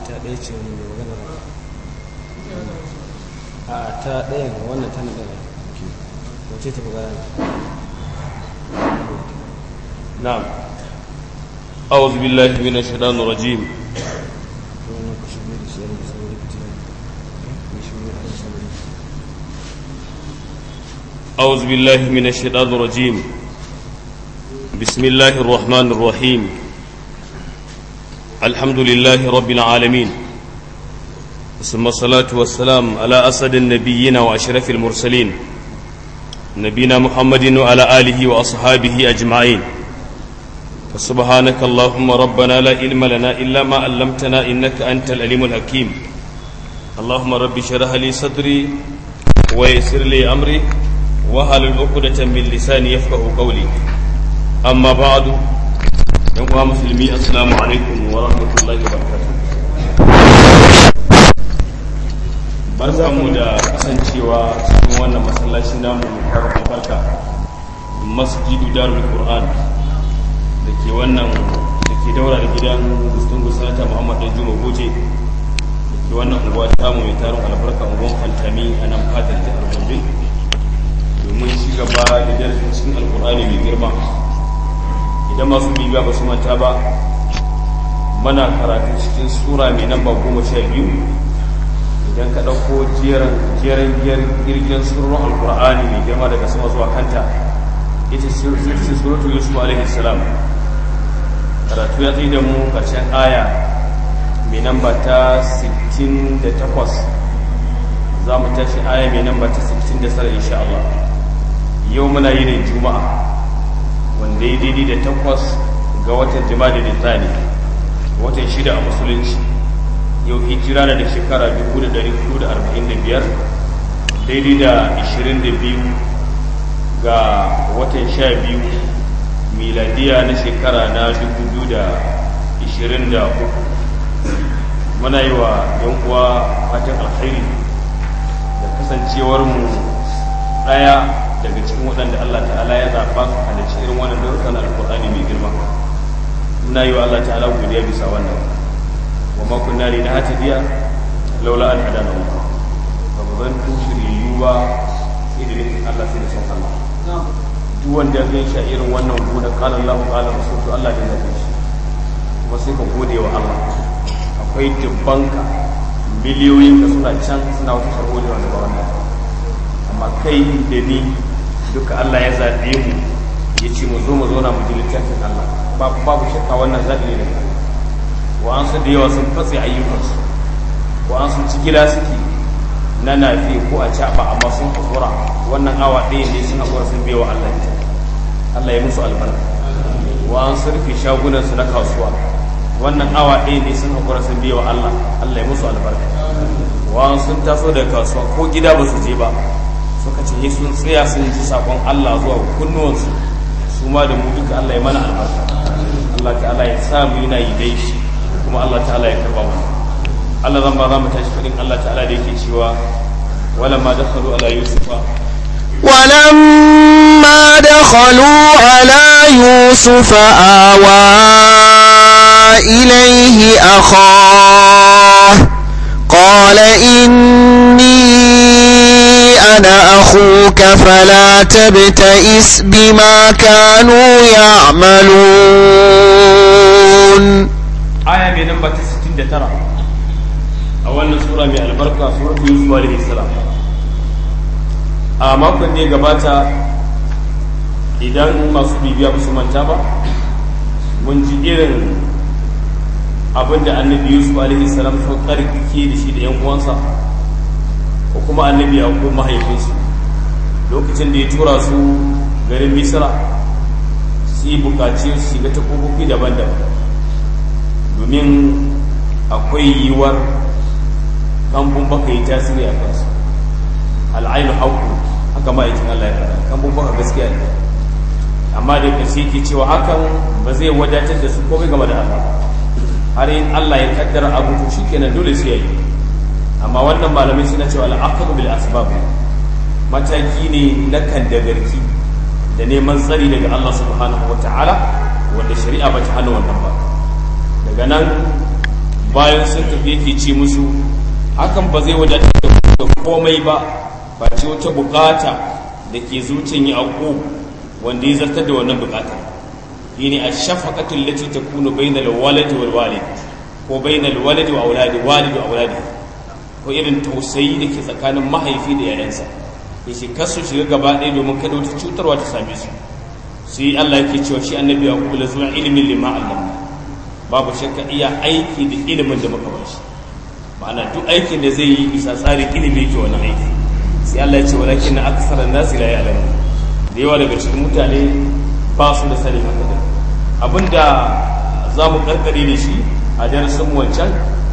ta ɗaya ce wani mai maganar a ta ɗaya ga wannan tana ɗaya wace ta buga نعم أعوذ بالله من الشيطان الرجيم wannan ku shirye da shi yana da sauri ku tuna ku shirye da sauri أعوذ بالله من الشيطان الرجيم بسم الله الرحمن الرحيم الحمد لله رب العالمين ثم الصلاة والسلام على أسد النبيين وأشرف المرسلين نبينا محمد وعلى آله وأصحابه أجمعين فسبحانك اللهم ربنا لا علم لنا إلا ما علمتنا إنك أنت العليم الحكيم اللهم رب اشرح لي صدري ويسر لي أمري وهل عقدة من لساني يفقه قولي أما بعد يا مسلمي السلام عليكم ورحمة الله وبركاته barkanmu da kasancewa cikin wannan masallaci namu mai barka masjidu darul qur'an da ke wannan da ke daura da gidan gustun gusata muhammad dan juma goje da ke wannan unguwa tamu mai tarin albarka unguwan fantami a nan fadar jihar gombe domin ci gaba da darasin cikin alkur'ani mai girma idan masu bibiya ba su manta ba mana karatu cikin sura mai namba goma sha biyu idan ka ɗauko jeren girgin surun alkur'ani mai girma daga sama zuwa kanta ita ce suratul yusuf alaihi salam karatu ya tsaye da mu ƙarshen aya mai namba ta 68 za mu tashi aya mai namba ta 69 insha Allah yau muna yi ne juma'a wanda ya daidai da takwas ga watan jima'a da tsani watan shida a musulunci yau hijira na da shekara 1445 daidai da 22 ga watan 12 miladiya na shekara na 2023 muna yi wa yan uwa fatan alkhairi da kasancewarmu ɗaya daga cikin waɗanda Allah ta'ala ya zaɓa halarci irin wannan darussa na alƙur'ani mai girma muna yi wa Allah ta'ala godiya bisa wannan wa ma kunna li nahtadiya laula an hadana Allah ba mu zan tushiriyu ba idan Allah sai da son Allah duk wanda ya gaishe irin wannan gona qala Allah qala rasul Allah ne ya gaishe kuma sai ka gode wa Allah akwai dubbanka miliyoyin ka suna can suna wata sharholi wanda ba wannan amma kai da ni duka Allah ya zaɓe mu ya ce mu zo mu zauna mu ji littafin Allah babu shakka wannan zaɓi ne daga wa an su da yawa sun fatse ayyukansu wa an sun ci gida suke na nafi ko a caɓa amma sun haƙura wannan awa ɗaya ne sun haƙura sun biya wa Allah ita Allah ya musu albarka wa an sun rufe shagunansu na kasuwa wannan awa ɗaya ne sun haƙura sun biya wa Allah Allah ya musu albarka wa an sun taso daga kasuwa ko gida ba su je ba suka ce sun tsaya sun ji sakon Allah zuwa kunnuwansu su ma da mu duka Allah ya mana albarka Allah ta'ala ya sa mu yana yi dai shi kuma Allah ta'ala ya karba mu Allah zan ba za mu tashi fadin Allah ta'ala da yake cewa wala ma dakhalu ala yusufa ولما دخلوا على يوسف آوى إليه أخاه قال إني أنا أخوك فلا تبتئس بما كانوا يعملون aya mai namba ta 69 a wannan sura mai albarka suratul yusuf alaihi salam a makon da ya gabata idan masu bibiya ba su manta ba mun ji irin abin da annabi yusuf alaihi salam sun karkike da shi da yan uwansa ko kuma annabi ya ko mahaifinsu lokacin da ya tura su garin misra su yi bukaci su shiga ta kofofi daban-daban domin akwai yiwuwar kambun baka yi tasiri a kansu al'ainu hauku haka ma'aikin Allah ya faɗa kambun baka gaskiya ne amma da ƙarshe ke cewa hakan ba zai wadatar da su komai game da Allah har yin Allah ya kaddara abu to shikenan dole sai ya yi amma wannan malamai suna cewa al'aqdu bil asbab mataki ne na kandagarki da neman tsari daga Allah subhanahu wata'ala wanda shari'a ba ta hana wannan ba daga nan bayan sun tafi yake ce musu hakan ba zai wadatar da komai ba ba ce wata bukata da ke zuciyar yaƙo wanda ya zartar da wannan bukata yini a shafaqatul lati takunu bainal waladi wal walid ko bainal waladi wa auladi walidi wa auladi ko irin tausayi da ke tsakanin mahaifi da yayansa yace kasu shiga gaba ɗaya domin kada wata cutarwa ta same su sai Allah yake cewa shi annabi ya kula zuwa ilimin lima allamna babu shakka iya aiki da ilimin da muka bashi ma'ana duk aikin da zai yi bisa tsarin ilimi yake wannan aiki sai Allah ya ce walakin na aksaran nasi la ya'lamu da yawa daga cikin mutane ba su da sani haka da abinda za mu karkare da shi a darasin wancan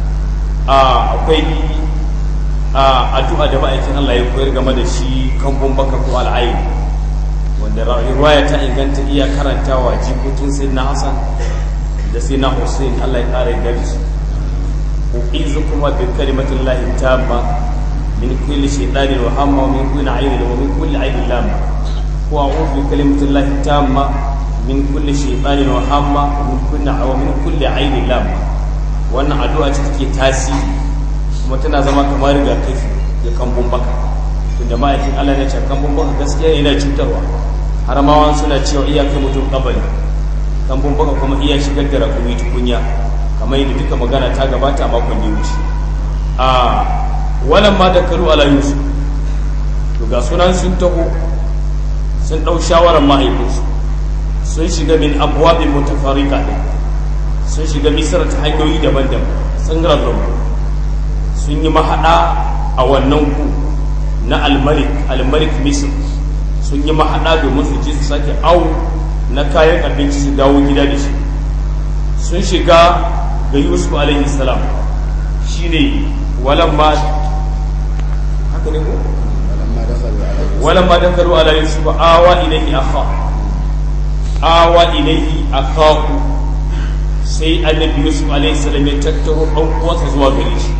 akwai addu'a da ma'aikin Allah ya koyar game da shi kambun baka ko al'ayi wanda riwaya ta inganta iya karantawa jikokin sayyidina Hassan da sayyidina Hussein Allah ya kare gari su u'izukum bi kalimatillahi tamma min kulli shaytanin wa hamma wa min kulli aynin wa min kulli aynin lamma wa a'udhu bi kalimatillahi tamma min kulli shaytanin wa hamma wa min kulli wa min kulli aynin lamma wannan addu'a ce take tasiri kuma tana zama kamar rigakafi ga kambun baka tunda ma'aikin Allah ya ce kambun baka gaskiya yana cutarwa har ma wani suna cewa iya kai mutum kabari kambun baka kuma iya shigar da rakumi tukunya kamar yadda duka magana ta gabata a makon da wuce a wannan ma da kalu ala yusuf to ga sunan sun taho sun ɗau shawarar mahaifinsu sun shiga min abuwaɓin mutafarika ɗin sun shiga misar ta hanyoyi daban-daban sun rarrabu sun yi mahaɗa a wannan ku na almalik almalik misir sun yi mahaɗa domin su je su sake awo na kayan abinci su dawo gida da shi sun shiga ga yusuf alaihi salam shine walamma haka ne ko walamma dakaru ala yusuf awa ilayhi akha awa ilayhi akhahu sai annabi yusuf alaihi salam ya tattaro dan uwansa zuwa gare shi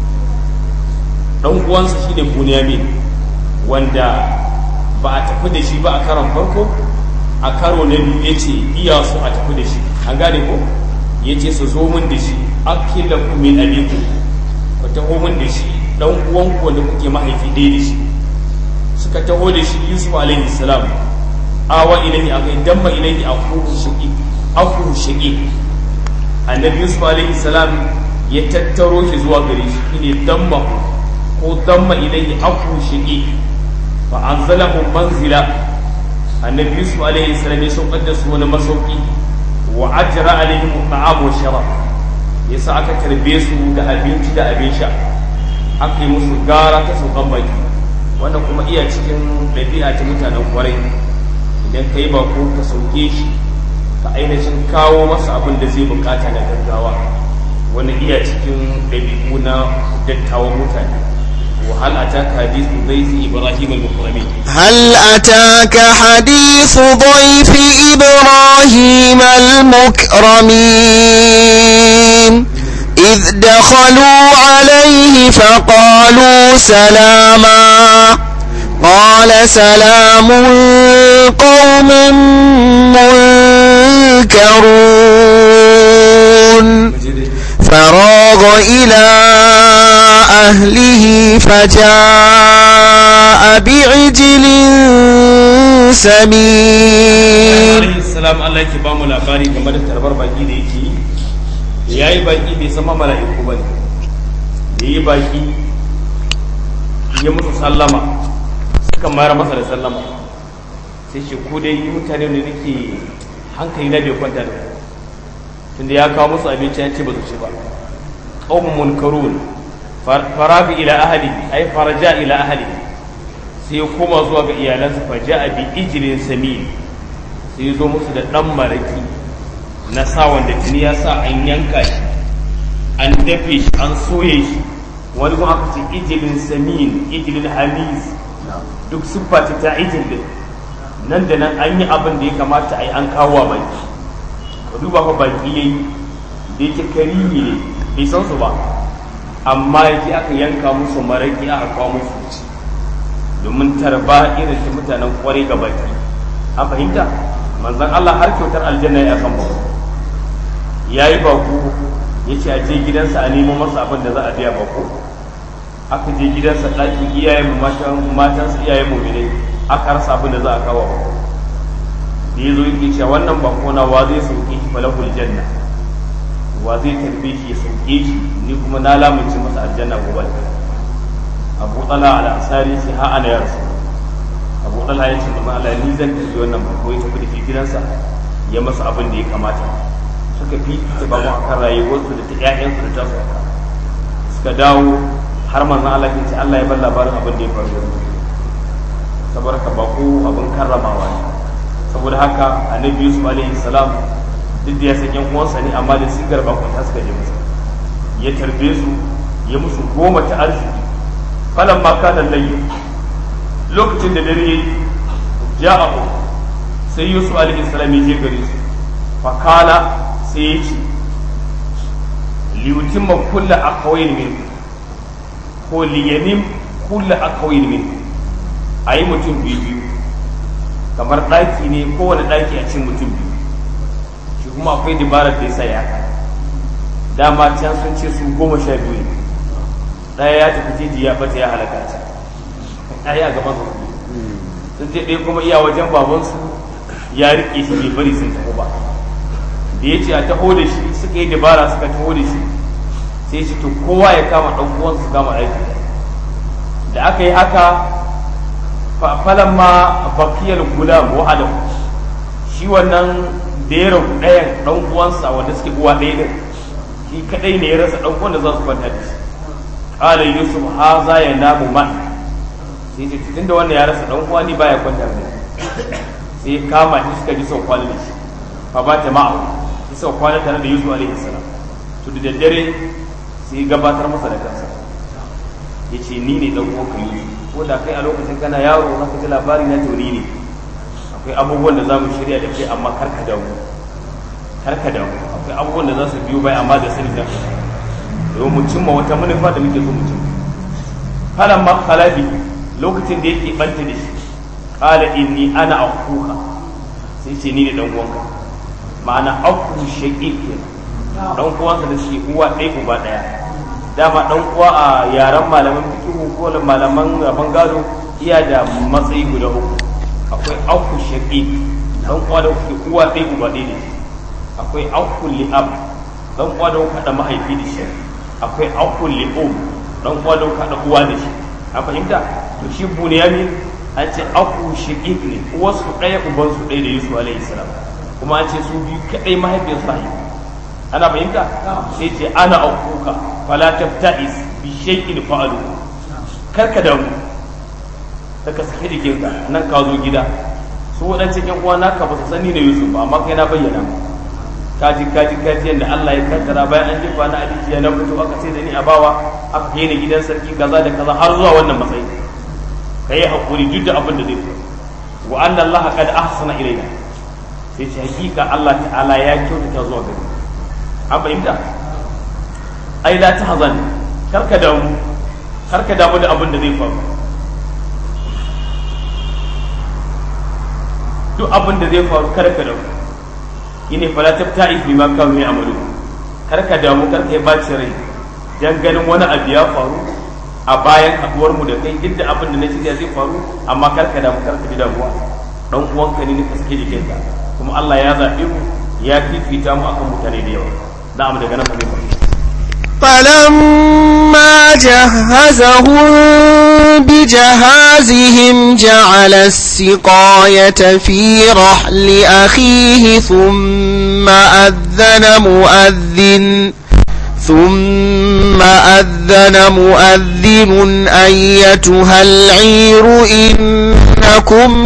dan uwansa shine bunyamin wanda ba a tafi da shi ba a karon farko a karo na biyu ya ce iya su a tafi da shi an gane ko ya ce su zo min da shi akila ku min abiku ku taho min da shi dan uwanku wanda kuke mahaifi ɗaya da shi suka taho da shi yusuf alaihi salam awa ilahi akai damma ilahi akuhu shaqi akuhu shaqi annabi yusuf alaihi salam ya tattaro shi zuwa gare shi ne damma ko damma ilahi akuhu shaqi fa anzalahu manzila annabi yusuf alaihi salam ya saukar da su wani masauki wa ajra alaihim ta'am wa sharab yasa aka tarbe su da abinci da abin sha aka yi musu gara ta saukan baki wannan kuma iya cikin ɗabi'a ta mutanen kwarai idan ka yi bako ka sauke shi ka ainihin kawo masa abin da zai bukata na gaggawa wani iya cikin ɗabi'u na dattawan mutane وهل أتاك حديث ضيف إبراهيم المكرمين هل أتاك حديث ضيف إبراهيم المكرمين إذ دخلوا عليه فقالوا سلاما قال سلام قوم منكرون فراغ إلى أهله فجاء بعجل سمين السلام Allah yake ba mu labari game da tarbar baki da yake yi yayi baki bai sama mala'iku bane da yi baki ya musu sallama suka mayar masa da sallama sai shi ko dai mutane ne nake hankali na bai kwanta da tunda ya kawo musu abinci ya ce ba su ci ba qaumun munkarun farabi ila ahli ay faraja ila ahli sai ya koma zuwa ga iyalansa faja bi ijlin samin sai ya zo musu da dan maraki na sa wanda tuni ya sa an yanka shi an dafe shi an soye shi wani kuma aka ce ijlin samin ijlin hamis duk siffa ta ta ijil din nan da nan an yi abin da ya kamata a yi an kawo baki ka duba fa baki yayi da yake karimi ne bai san su ba amma yake aka yanka musu maraki aka kawo musu ci domin tarba irin ta mutanen kwarai ga baki an fahimta manzon Allah har kyautar aljanna ya kan baku ya yi baku ya ce a je gidansa a nemo masa abin da za a biya bako aka je gidansa ɗakin iyayen mu matansa iyayen mu ne aka rasa abin da za a kawo bako da ya zo yake cewa wannan bako na wa zai sauke shi falahul janna wa zai tarbe shi ya sauke shi ni kuma na lamunci masa aljanna gobe abu tsala al-ansari sai ha ana yarsu abu ɗala ya ce manzon Allah ni zan tafi wannan bako ya tafi da shi gidansa ya masa abin da ya kamata suka fi ta ba mu akan rayuwarsu da ta ƴaƴansu da ta su suka dawo har manzon Allah ya ce Allah ya bar labarin abin da ya faru saboda ka bako abin karramawa ne saboda haka annabi Yusuf alaihi salam duk da ya san yan uwansa ne amma da sigar bakon ta suka je masa ya tarbe su ya musu goma ta arziki falan ma kana layyin lokacin da dare ya abu sai yusuf alaihi salam ya je gare su fakala sai ya ce liyutin ma kulla akawai min ko liyanin kulla akawai min a yi mutum biyu biyu kamar ɗaki ne kowane ɗaki a cin mutum biyu shi kuma akwai dabarar da ya sa ya dama can sun ce su goma sha biyu ne ɗaya ya tafi jeji ya bata ya halaka can ɗaya a gaban su sun je ɗaya kuma iya wajen babansu ya riƙe shi bai bari sun taho ba da ya ce a taho da shi suka yi dabara suka taho da shi sai shi to kowa ya kama ɗan uwansu su kama aiki da aka yi haka falan ma bakiyar gulam wa'ada shi wannan da ya rabu ɗayan ɗan uwansa wanda suke uwa ɗaya ɗin shi kaɗai ne ya rasa ɗan uwan da za su kwanta da shi ƙala yusuf ha za ya namu man sai ce tun da wannan ya rasa dan uwa ni baya kwanta da sai kama shi suka ji sau kwana da shi fa ba ta ma'a shi sau kwana tare da Yusuf alaihi salam to da daddare sai gabatar masa da kansa yace ni ne dan uwan kai ko da kai a lokacin kana yaro na ji labari na to ni ne akwai abubuwan da zamu shirya da kai amma karka damu karka damu akwai abubuwan da za su biyo bai amma da sani da domin mu cimma wata manufa da muke so mu cimma falan ma khalafi lokacin da yake banta da shi qala inni ana akuka sai ce ni ne dan uwanka ma'ana aku shaqiq dan uwanka da shi uwa ɗaya uba ɗaya dama dan uwa a yaren malaman fiqh ko malaman rabon gado iya da matsayi guda uku akwai aku shaqiq dan uwa da kuke uwa ɗaya uba ɗaya ne akwai aku li'ab dan uwa da kuka da mahaifi da shi akwai aku li'um dan uwa da kuka da uwa da shi an fahimta to shi bunyamin an ce aku shiqiq ne uwarsu ɗaya ubansu ɗaya da yusuf alaihi salam kuma an ce su biyu kaɗai mahaifiyarsu ta haihu ana fahimta sai ce ana akuka fala tabta'is bi shay'in fa'alu karka damu ta ka sake jikinka nan ka zo gida su waɗancan yan uwa naka ba su sani da yusuf ba amma kai na bayyana kaji kaji kaji yadda Allah ya kaddara bayan an jefa na alijiya na fito aka sai da ni a bawa aka kai ni gidan sarki kaza da kaza har zuwa wannan matsayi ka yi hakuri duk da abin da zai faru wa anna Allah qad ahsana ilayna sai ce hakika Allah ta'ala ya kyautata zuwa gari an fahimta ai la tahzan karka damu karka damu da abin da zai faru duk abin da zai faru karka damu ine fala tabta'i bi ma kanu ya'malu karka damu karka ya baci rai dan ganin wani abu ya faru a bayan haduwar mu da kai duk da abin da na shirya zai faru amma karka damu karka ji damuwa dan uwanka ne ka sake jikinka kuma Allah ya zabe mu ya fifita mu akan mutane da yawa na'am daga nan fa فلما جهزهم بجهازهم جعل السقاية في رحل أخيه ثم أذن مؤذن ثم أذن مؤذن أيتها العير إنكم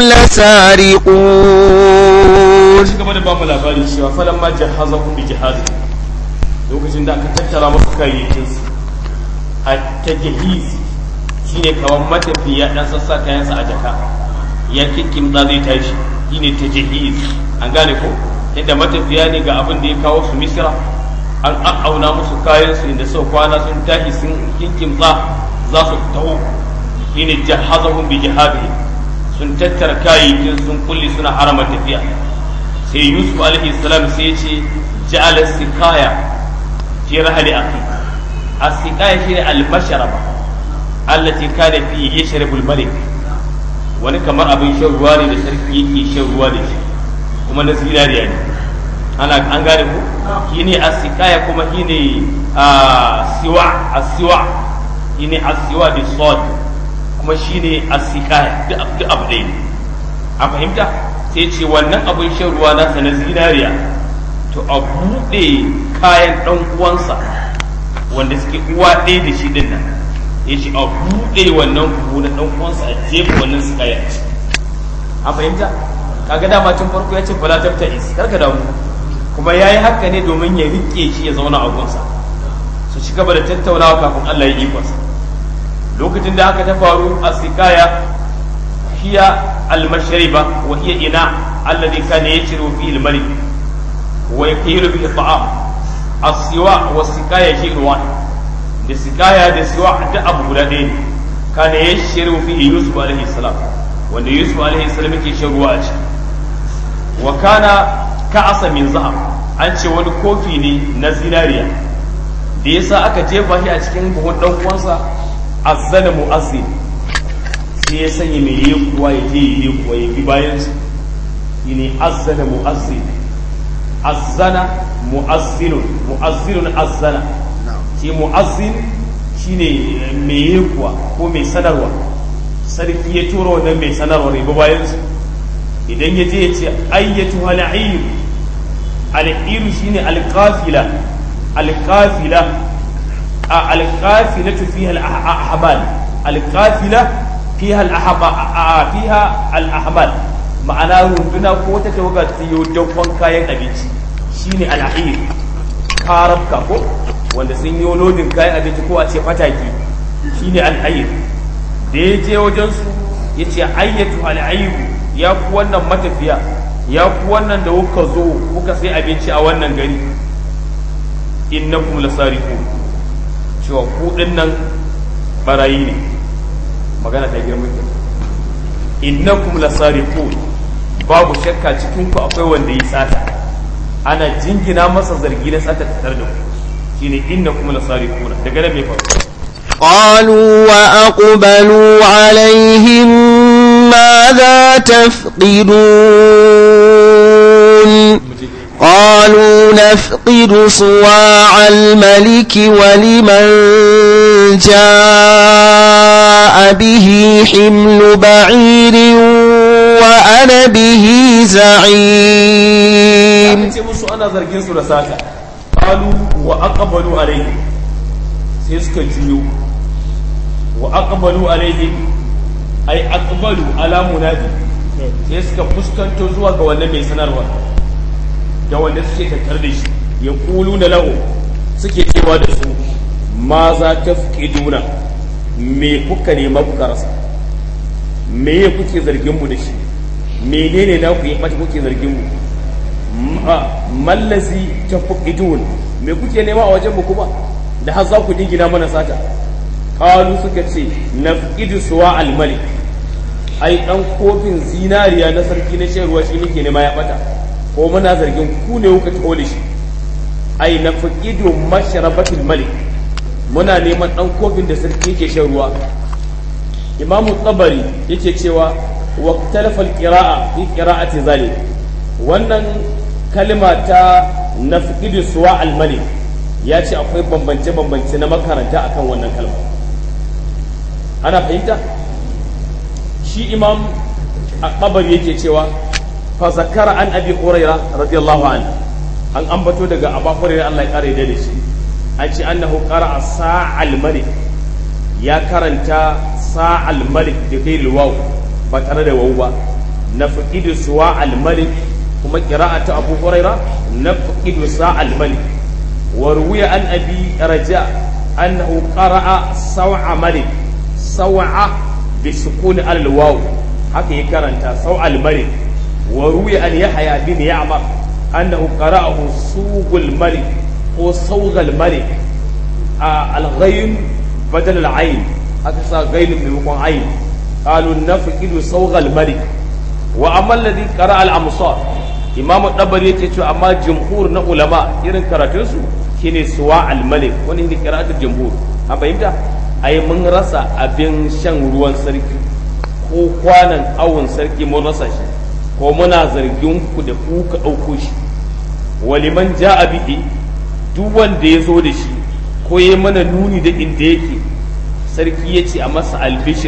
لسارقون gaba da bamu labari cewa falan ma jahazahum bi jihazi lokacin da aka tattara musu kayayyakin su a tajhizi shine kawan matafiya dan sassa kayansa a jaka ya kikkim da zai tashi shine tajhiz an gane ko yadda matafiya ne ga abin da ya kawo su misira an auna musu kayan su inda sau kwana sun tashi sun kinkimtsa za su taho shine jahazahum bi jihadihi sun tattara kayayyakin sun kulli suna harama tafiya sai yusuf alaihi salam sai ya ce ja'ala sikaya fi rahli akhi as-siqaya shine al-mashraba allati kana fi yashrabu al-malik wani kamar abin shan ruwa ne da sarki yake shan ruwa da shi kuma na zinariya ne ana an gane ku shine as-siqaya kuma shine siwa as-siwa shine as-siwa bi sad kuma shine as-siqaya duk abu ɗaya ne a fahimta sai ce wannan abin shan ruwa nasa na zinariya to a buɗe kayan ɗan uwansa wanda suke uwa ɗaya da shi ɗin nan ya ce a buɗe wannan buhu na ɗan uwansa a jefa wannan su kaya a fahimta kaga dama tun farko ya ce fala tabta is karka damu kuma ya yi haka ne domin ya riƙe shi ya zauna a gunsa su ci gaba da tattaunawa kafin Allah ya ikonsa lokacin da haka ta faru a sikaya hiya al-mashriba wa hiya ina alladhi kana yajru fihi al-malik wa yaqilu bihi at-ta'am as-siwa wa sikaya shay'un wahid da sikaya da siwa da abu guda ɗaya ne kana yashru fihi yusuf alaihi salam wanda yusuf alaihi salam yake shan ruwa a ciki wa kana ka'asa min zahab an ce wani kofi ne na zinariya da yasa aka jefa shi a cikin buhun dan uwansa azzana mu'azzin sai ya sanya mai yi kuwa ya je yi kuwa ya bi bayan su ne azzana mu'azzin azzana mu'azzinun mu'azzinun azzana shi mu'azzin shine mai yi kuwa ko mai sanarwa sarki ya tura wannan mai sanarwa ya bi bayan su idan ya je ya ce ayyatu hal'ir al'ir shine alqafila alqafila a alqafilatu fiha al-ahmal alqafila fiha al-ahba fiha al-ahmal ma'ana runduna ko ta tawaga ta yi dakon kayan abinci shine al-ahir karabka ko wanda sun yi lodin kayan abinci ko a ce fataki shine al-ahir da ya je wajen su ya ce ayyatu al-ahir ya ku wannan matafiya ya ku wannan da kuka zo kuka sai abinci a wannan gari innakum lasariqun cewa ku nan barayi ne magana ta girman ke innakum lasariqun babu shakka cikin ku akwai wanda yi sata ana jingina masa zargi na sata ta da ku shine innakum lasariqun daga nan me faru قالوا وأقبلوا عليهم ماذا تفقدون قالوا نفقد صواع الملك ولمن جاء به حمل بعير وأنا به زعيم ce musu ana zargin su da sata qalu wa aqbalu alayhi sai suka juyo wa aqbalu alayhi ay aqbalu ala munadi sai suka fuskanto zuwa ga wannan mai sanarwa da wanda suke tattar da shi ya kulu da lahu suke cewa da su ma za ta duna me kuka nema kuka rasa me ya kuke zargin mu da shi menene na ku yi mata kuke zargin mu mallazi ta dun me kuke nema a wajen mu kuma da har za ku dingina mana sata kalu suka ce nafqidu suwa al-malik ai dan kofin zinariya na sarki na shan ruwa shi nake nema ya bata ko muna zargin ku ne kuka taho da shi ai na faqidu mashrabatul malik muna neman dan kofin da sarki yake shan ruwa imamu tsabari yake cewa wa talafa alqira'a fi qira'ati zalik wannan kalma ta na faqidu suwa al malik ya ce akwai bambance bambance na makaranta akan wannan kalma ana fahimta shi imam tsabari yake cewa فذكر عن ابي هريره رضي الله عنه an ambato daga abu hurairah Allah ya kare da shi an ce annahu qara'a sa'al malik ya karanta sa'al malik da kai waw ba tare da waw ba nafqidu suwa'al malik kuma qira'atu abu hurairah nafqidu sa'al malik wa ruwiya an abi raja annahu qara'a saw'a malik saw'a bi sukun al waw haka ya karanta saw'al malik وروي أن يحيى بن يعمر أنه قرأه سوق الملك هو صوغ الملك آه الغين بدل العين هكذا غين بمقام عين قالوا نفقد صوغ الملك وأما الذي قرأ الأمصار إمام الطبري يتشو أما جمهور علماء إذن كراتنسو shine suwa al-malik wani ne qira'atul jumhur an fahimta ai mun rasa abin shan ruwan sarki ko kwanan awon sarki mun rasa shi ko muna zargin ku da ku ka ɗauko shi waliman ja'a bihi duk wanda ya zo da shi ko ya mana nuni da inda yake sarki ya ce a masa albishir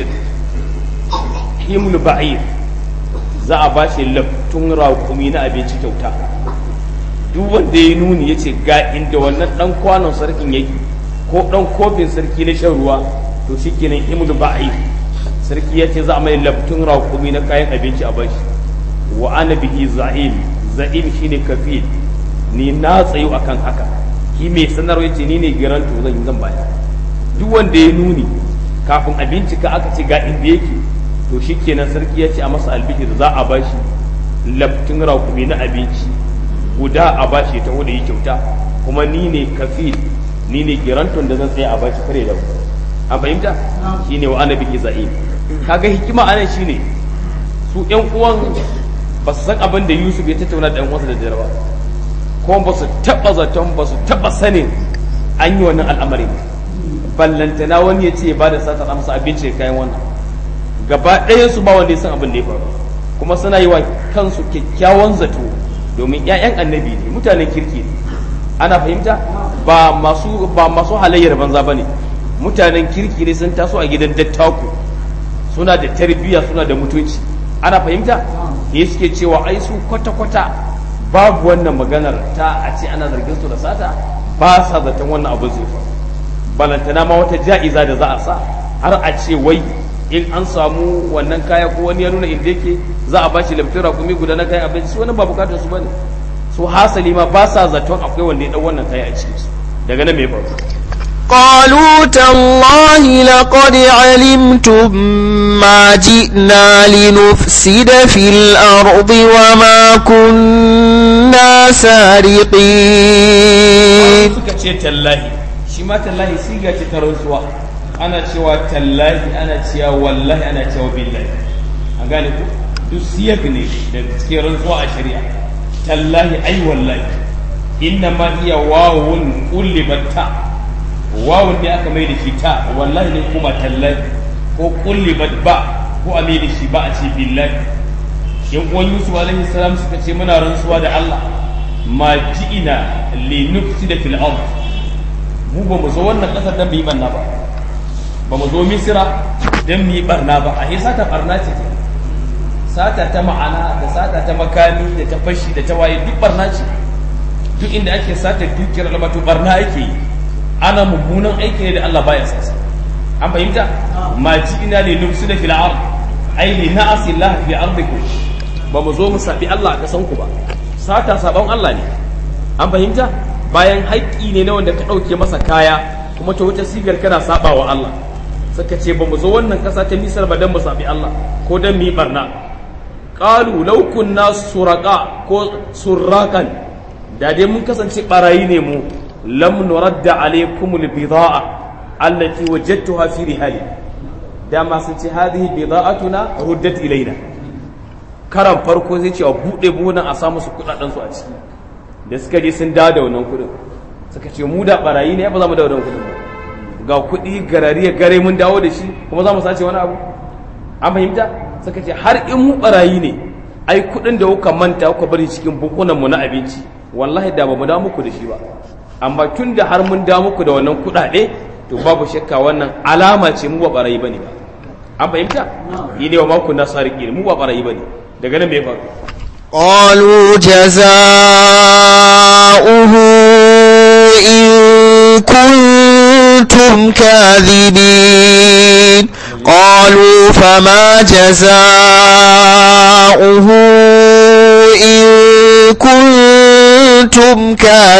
himlu ba'ir za a ba shi laftun raƙumi na abinci kyauta duk wanda ya nuni ya ce ga inda wannan ɗan kwanon sarkin yake ko ɗan kofin sarki na shan ruwa to shi kenan himlu ba'ir sarki ya ce za a mai laftun raƙumi na kayan abinci a bashi wa ana bihi za'im za'im shine kafil ni na tsayu akan haka shi mai sanarwa ya ce ni ne garanto zan yi zan baya duk wanda ya nuni kafin a bincika aka ce ga inda yake to shi kenan sarki ya ce a masa albishir za a bashi laftin rakumi na abinci guda a bashi ta wanda yi kyauta kuma ni ne kafil ni ne giranton da zan tsaya a bashi kare da an fahimta shi ne wa annabi iza'il kaga hikima anan shine su yan uwan ba su san abin da yusuf ya tattauna da yan uwansa da jarawa kuma ba su taɓa zaton ba su taɓa sanin an yi wannan al'amarin ballantana wani ya ce ba da sata amsa abinci kayan wannan gaba ɗayan su ba wanda ya san abin da ya faru kuma suna yi wa kansu kyakkyawan zato domin 'ya'yan annabi ne mutanen kirki ne ana fahimta ba masu ba masu halayyar banza bane mutanen kirki ne sun taso a gidan dattaku suna da tarbiyya suna da mutunci ana fahimta ne suke cewa ai su kwata-kwata babu wannan maganar ta a ce ana zargin su da sata ba sa zaton wannan abu zai faru balantana ma wata ja'iza da za a sa har a ce wai in an samu wannan kaya ko wani ya nuna inda yake za a bashi lamfin rakumi guda na kayan abinci su wani ba bukatar su bane su hasali ma ba sa zaton akwai wanda ya dau wannan kaya a cikin su daga nan me faru قالوا تالله لقد علمتم ما جئنا لنفسد في الأرض وما كنا سارقين suka ce tallahi shi ma tallahi siga ce ta rantsuwa ana cewa tallahi ana cewa wallahi ana cewa billahi an gane ku duk siyag ne da cikin rantsuwa a shari'a tallahi ai wallahi inna ma iya wawun kullibatta wawun ne aka mai da shi ta wallahi ne kuma tallahi ko kullibat ba ko a mai da shi ba a ce billahi yan uwan yusuf alaihi salam suka ce muna rantsuwa da Allah ma ji'ina li nufsida fil ard mu ba mu zo wannan kasar dan mu yi barna ba ba mu zo misira dan mu yi barna ba a sata barna ce ke sata ta ma'ana da sata ta makami da ta fashi da ta waye duk barna ce duk inda ake sata dukiyar almatu barna ake yi ana mummunan aiki ne da Allah baya sasa an fahimta ma ji'ina li nufsida fil ard ai li na'asi Allah fi ardikum ba mu zo mu sabi Allah a kasan ku ba sata sabon Allah ne an fahimta bayan haƙƙi ne na wanda ka ɗauke masa kaya kuma ta wuce sigar kana saba wa Allah suka ce ba mu zo wannan ƙasa ta misar ba don mu sabi Allah ko don mu yi barna qalu law kunna suraqa ko surraqan da dai mun kasance barayi ne mu lam nuradda alaykum albida'a allati wajadtuha fi rihali dama sun ce hadhihi bida'atuna ruddat ilaina karan farko zai ce a buɗe buhunan a samu su kuɗaɗen su a ciki da suka je sun dawo da wannan kuɗin suka ce mu da barayi ne ba za mu dawo da wannan kuɗin ba ga kuɗi garari ya gare mun dawo da shi kuma za mu sace wani abu an fahimta suka ce har in mu barayi ne ai kuɗin da kuka manta kuka bari cikin bukunan mu na abinci wallahi da ba mu dawo muku da shi ba amma tun da har mun dawo muku da wannan kuɗaɗe to babu shakka wannan alama ce mu ba barayi bane ba an fahimta yi ne wa maku na sarki mu ba barayi bane daga nan me faru قالوا جزاؤه إن كنتم كاذبين قالوا فما جزاؤه إن كنتم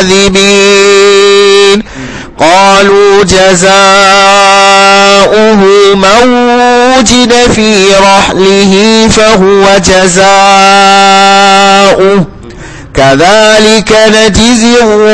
كاذبين قالوا جزاؤه من وجد في رحله فهو جزاؤه كذلك نجزي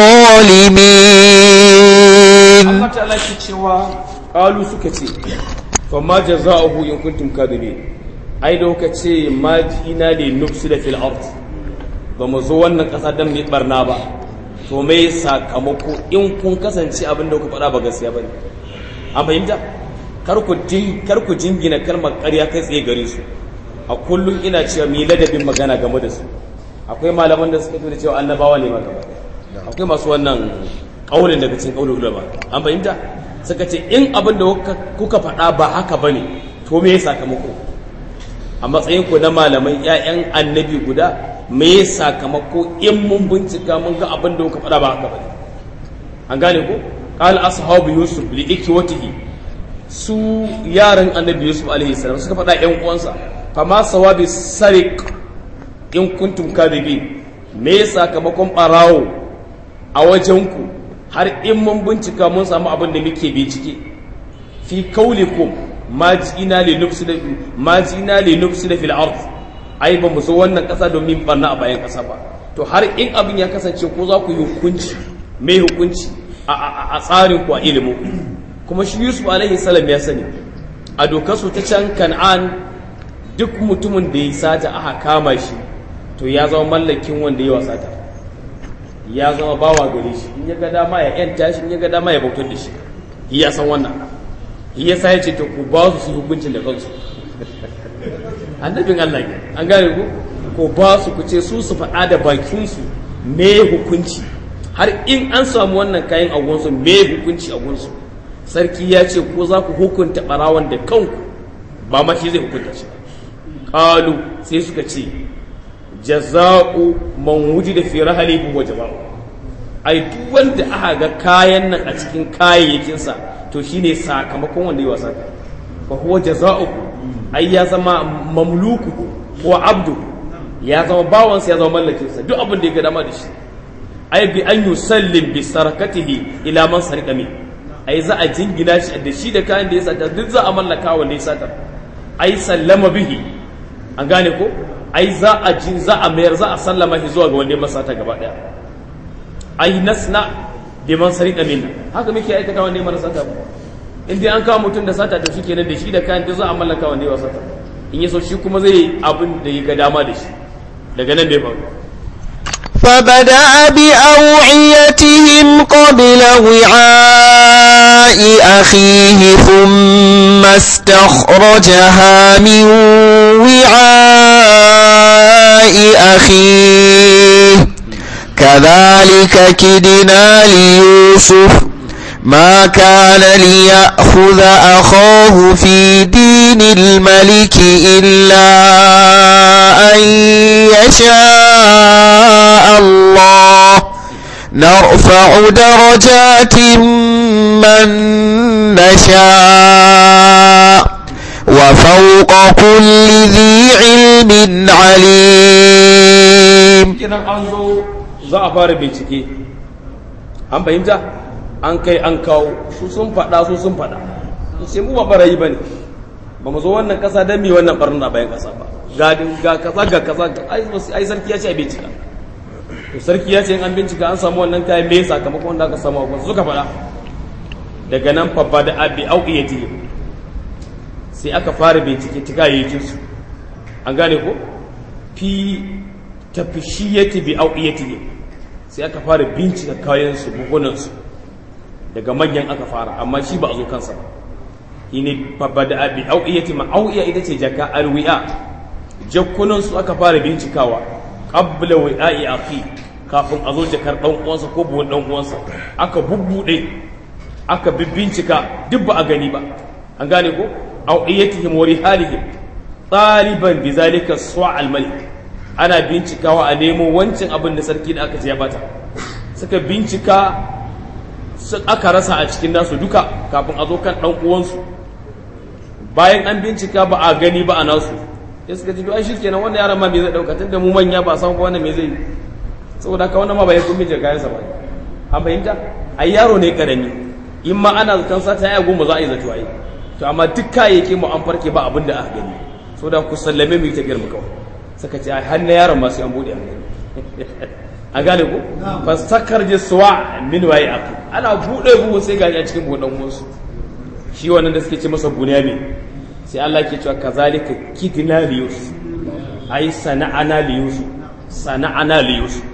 الظالمين Allah ta'ala ke cewa qalu suka ce fa ma jazaohu in kuntum kadibin ai da kuka ce ma ina li nufsida fil ard ba mu zo wannan kasa dan mu barna ba to me sakamako in kun kasance abin da ku faɗa ba gaskiya bane an fahimta kar ku kar ku jingina kalmar ƙarya kai tsaye gare su a kullum ina cewa mi ladabin magana game da su akwai malaman da suka tura cewa annabawa ne ma gaba akwai masu wannan kaulin daga cikin kaulin ulama an fahimta suka ce in abin da kuka faɗa ba haka bane to me sakamako a matsayin ku na malamai ƴaƴan annabi guda me sakamako in mun bincika mun ga abin da kuka faɗa ba haka bane an gane ko qal ashabu yusuf li ikwatihi su yaran annabi yusuf alaihi salam suka faɗa ƴan uwansa fama sawabi sarik in kuntum kadibin me sakamakon barawo a wajenku har in mun bincika mun samu abin da muke bincike fi kaulikum ma ji'ina li nufsida ma ji'ina li nufsida fil ard ai ba mu so wannan kasa domin barna a bayan kasa ba to har in abin ya kasance ko za ku yi hukunci me hukunci a tsarin ku a ilimin kuma shi Yusuf alaihi salam ya sani a dokar su ta can Kan'an duk mutumin da ya sata aka kama shi to ya zama mallakin wanda ya wasata ya zama bawa gare shi in ya ga dama ya yanta shi in ya ga dama ya bautar da shi ya san wannan ya sa ya ce to ku ba su su hukuncin da kansu annabin Allah ne an gane ku ko ba su ku ce su su faɗa da bakinsu me hukunci har in an samu wannan kayan agonsu me hukunci agonsu sarki ya ce ko za ku hukunta ɓarawan da kanku ba ma shi zai hukunta shi ƙalu sai suka ce jaza'u man wujida fi rahalihi wa jama'u ai duk wanda aka ga kayan nan a cikin kayayyakinsa to shine sakamakon wanda ya wasa fa huwa jaza'u ai ya zama mamluku ko abdu ya zama bawansa ya zama mallakinsa duk abin da ya ga dama da shi ai bi an yusallim bi sarakatihi ila man sarqa min ai za a jingina shi da shi da kayan da ya sata duk za a mallaka wanda ya sata ai sallama bihi an gane ko ai za a ji za a mayar za a sallama shi zuwa ga wanda ya masata gaba daya ai nasna bi man sarqa min haka muke aikata wanda ya sata ba in dai an kawo mutum da sata to shikenan da shi da kayan duk za a mallaka wanda ya sata in yaso shi kuma zai abin da ya ga dama da shi daga nan bai faru فبدأ بأوعيتهم قبل وعاء أخيه ثم استخرجها من وعاء أخيه كذلك كدنا ليوسف ما كان ليأخذ أخاه في دين الملك إلا أن يشاء الله نرفع درجات من نشاء وفوق كل ذي علم عليم kinan an zo za a fara bincike an fahimta an kai an kawo su sun faɗa su sun faɗa sai mu ba barayi bane ba mu zo wannan ƙasa don mi wannan barna bayan ƙasa ba ga ga kaza ga kaza ai sarki ya ce a bincika to sarki ya ce in an bincika an samu wannan kayan me sakamakon wanda aka samu a suka faɗa daga nan fa da abi auqiyati sai aka fara bincike ta kayayyakin su an gane ko fi tafishiyati bi auqiyati sai aka fara bincika kayan su buhunan su daga manyan aka fara amma shi ba a zo kansa ba shine fa da abi auqiyati ma auqiya ita ce jaka alwi'a jakkunan su aka fara bincikawa qabla wi'a'i akhi kafin a zo jakar dan uwansa ko buwan dan uwansa aka bubbude aka bincika duk ba a gani ba an gane ko awiyatihim wa rihalihim taliban bizalika su'a al-malik ana bincikawa a nemo wancan abin da sarki da aka ce ya bata suka bincika aka rasa a cikin nasu duka kafin a zo kan dan uwansu bayan an bincika ba a gani ba a nasu ya suka ji ai shikenan wannan yaran ma me zai dauka tunda mu manya ba san ko wannan me zai saboda haka wannan ma ba ya kun bincika kayan sa ba an fahimta ai yaro ne karami in ma ana zaton sata ya goma za a yi zato ai to amma duk kayayyakin mu an farke ba abin da aka gani saboda ku sallame mu tafiyar mu kawai suka ce ai har na yaron ma sai an bude an gani a gane ko fastakar je suwa min waye aku ana bude buhu sai gaji a cikin buɗan wasu shi wannan da suke ce masa bunyamin sai Allah ke cewa kazalika kidna li yusuf ai sana'ana li yusuf sana'ana li yusuf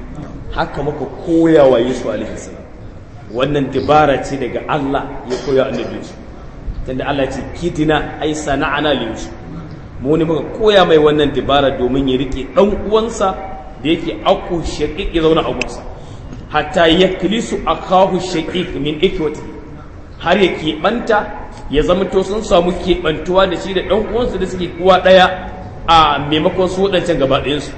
haka muka koya wa Yusuf alaihi salam wannan dabara ce daga Allah ya koya annabi Yusuf tunda Allah ya ce kitina ai sana'ana li Yusuf mu ne muka koya mai wannan dabara domin ya rike dan uwansa da yake aku shaqiq ya zauna a gunsa hatta yaklisu akahu shaqiq min ikwati har ya keɓanta ya zama to sun samu keɓantuwa da shi da ɗan uwansu da suke kuwa ɗaya a maimakon su waɗancan gaba ɗayansu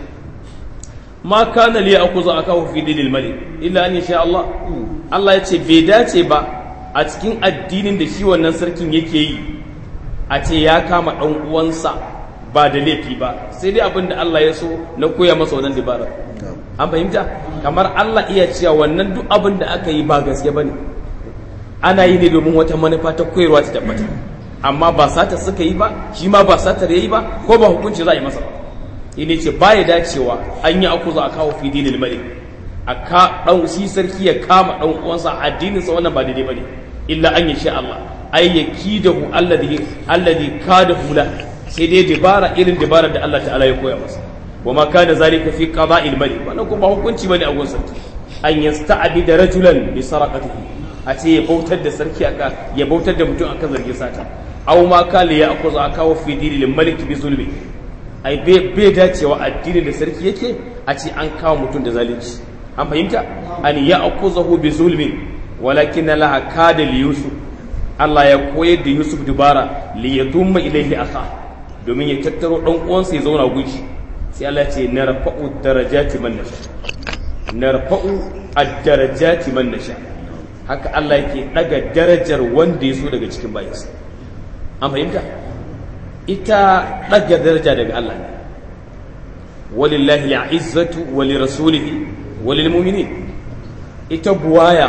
ma kana liya aku za a kawo fi dilil malik illa an sha Allah Allah ya ce bai dace ba a cikin addinin da shi wannan sarkin yake yi a ce ya kama ɗan uwansa ba da laifi ba sai dai abin da Allah ya so na koya masa wannan dabara an fahimta kamar Allah iya cewa wannan duk abin da aka yi ba gaske bane ana yi ne domin wata manufa ta koyarwa ta tabbata amma ba sata suka yi ba shi ma ba satar yayi ba ko ba hukunci za a yi masa ba ine ce baya dacewa an yi aku za a kawo fi dinil malik a ka dan shi sarki ya kama dan uwansa addinin sa wannan ba daidai bane illa an yi sha Allah ay yakidahu alladhi alladhi kadahu la sai dai dabara irin dabara da Allah ta'ala ya koya masa wa ma kana zalika fi qada'il malik wannan kuma hukunci bane a gun sarki an yasta'bida rajulan bi saraqatihi a ce ya bautar da sarki aka ya bautar da mutum akan zargin sata aw ma kala ya akuza akawo fi dinil malik bi zulmi ai bai dacewa addinin da sarki yake a ce an kawo mutum da zalunci an fahimta an ya akuzahu bi zulmi walakin laha kada li yusuf Allah ya koyar da Yusuf dubara li yadumma ilayhi akha domin ya tattaro dan uwansa ya zauna gunshi sai Allah ya ce narfa'u darajati man nasha narfa'u ad-darajati man nasha haka Allah yake daga darajar wanda ya so daga cikin bayansa an fahimta ita daga daraja daga Allah ne walillahi al'izzatu wali rasulihi walil mu'minin ita buwaya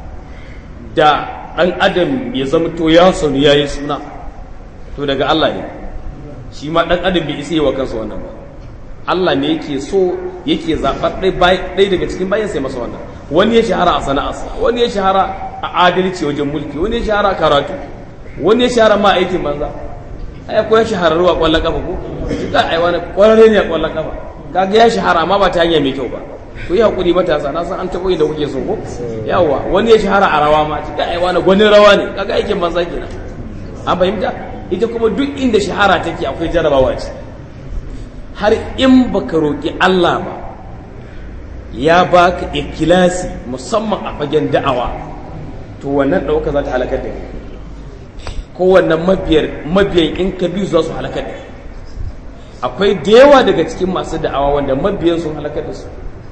da ɗan adam ya zamto ya sanu yayi suna to daga Allah ne shi ma ɗan adam bai isa yi wa kansa wannan ba Allah ne yake so yake zaɓar ɗaya daga cikin bayan sai masa wannan wani ya shahara a sana'arsa wani ya shahara a adalci wajen mulki wani ya shahara a karatu wani ya shahara ma aikin banza ai ko ya shahararru a ƙwallon kafa ko ka ai wani ƙwararre ne a ƙwallon kafa kaga ya shahara amma ba ta hanya mai kyau ba ku yi hakuri matasa na san an taɓa da kuke so ko yawa wani ya shahara a rawa ma ka ai wani gwanin rawa ne kaga aikin banza kenan an fahimta ita kuma duk inda shahara take akwai jarabawa ce har in baka roƙi Allah ba ya baka ikilasi musamman a fagen da'awa to wannan ɗauka za ta halakar da ko wannan mabiyan in ka biyu za su halakar da akwai da yawa daga cikin masu da'awa wanda mabiyan sun halakar da su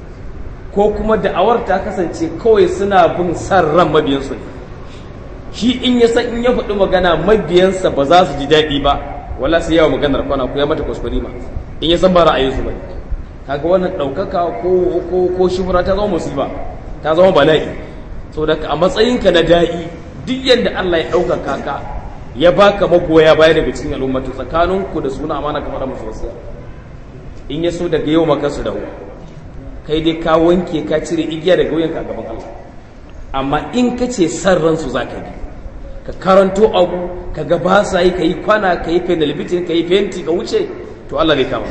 ko kuma da'awar ta kasance kawai suna bin san ran mabiyansu ne shi in ya san in ya faɗi magana mabiyansa ba za su ji daɗi ba wala sai yawa maganar kwana ko ya mata kuskure ma in ya san ba ra'ayinsu ba kaga wannan ɗaukaka ko ko ko shubura ta zama musiba ta zama bala'i saboda a matsayinka na da'i duk yadda Allah ya ɗaukaka ka ya baka magoya baya daga cikin al'ummatu tsakaninku da suna amana kamar musu wasiya in ya so daga yau maka su dawo kai dai ka wanke ka cire igiya daga wuyanka a gaban Allah amma in ka ce san ransu za ka bi ka karanto abu ka ga ba sa yi ka yi kwana ka yi penalbitin ka yi fenti ka wuce to Allah zai kama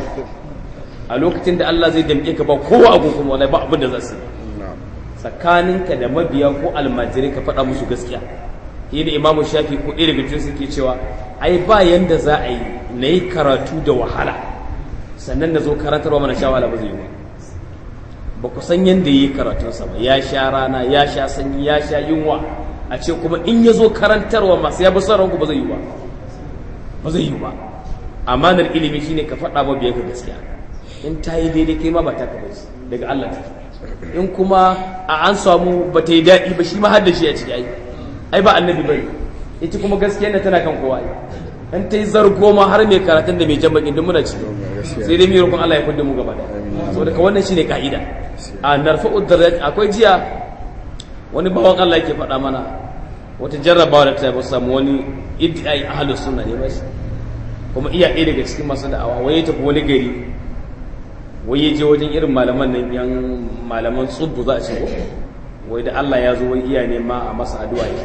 a lokacin da Allah zai damke ka ba kowa abu kuma wallahi ba abin da za su tsakaninka da mabiya ko almajirai ka faɗa musu gaskiya shi da imamu shafi ko ɗaya daga cikin suke cewa ai ba yanda za a yi na yi karatu da wahala sannan na zo karantarwa mana sha wahala ba zai yi ba ba ku san yadda yi karatunsa ba ya sha rana ya sha sanyi ya sha yunwa a ce kuma in ya zo karantarwa masu ya bi son ranku ba zai yi ba ba zai yi ba amanar ilimi shine ka faɗa ma biyan ka gaskiya in ta yi daidai kai ma ba ta ka ba daga Allah ta in kuma a an samu ba ta yi daɗi ba shi ma har da shi a ciki ai ai ba annabi bane ita kuma gaskiya ne tana kan kowa in ta yi zargo ma har mai karatun da mai jan bakin muna ci sai dai mai rukun Allah ya kudin mu gaba daya saboda ka wannan shine ka'ida a narfa'u darajat akwai jiya wani bawan Allah yake faɗa mana wata jarrabawa da ta samu wani idai ahlus sunna ne ba kuma iya ɗaya daga cikin masu da'awa wai ya tafi wani gari wai ya je wajen irin malaman nan yan malaman tsubbu za a ce ko wai da Allah ya zo wai iya ne ma a masa addu'a ya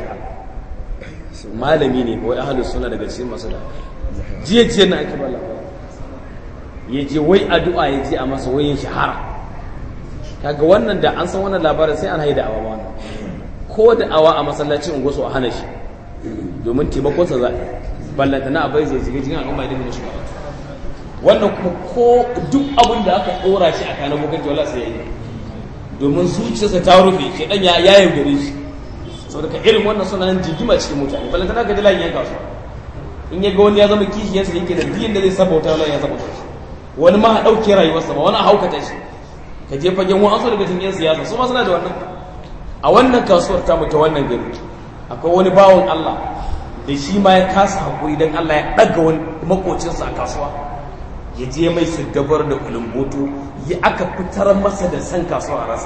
shahara malami ne wai ahlus sunna daga cikin masu da'awa jiya jiya na aka bala ya je wai addu'a ya je a masa wayin shahara kaga wannan da an san wannan labarin sai an haida awa wannan ko da awa a masallacin unguwarsu a hana shi domin taimakonsa za a ballanta na abai zai shiga cikin al'umma idan da shi wannan kuma ko duk abin da aka ɗora shi a kanan muganci wala sai ya yi domin zuciyarsa ta rufe shi dan ya ya yaudare shi saboda ka irin wannan suna nan jigima cikin mutane ballanta na ga dilan yan kasuwa in ya ga wani ya zama kishiyarsa yake da biyan da zai sabauta wala ya sabauta shi wani ma a ɗauke rayuwarsa ba wani a haukata shi ka je fagen wa'ansu daga cikin yan siyasa su ma suna da wannan a wannan kasuwar tamu ta wannan gari akwai wani bawan Allah da shi ma ya kasa haƙuri don Allah ya ɗaga wani makocinsa a kasuwa ya je mai siddabar da kulumboto ya aka fitar masa da san kasuwa a rasa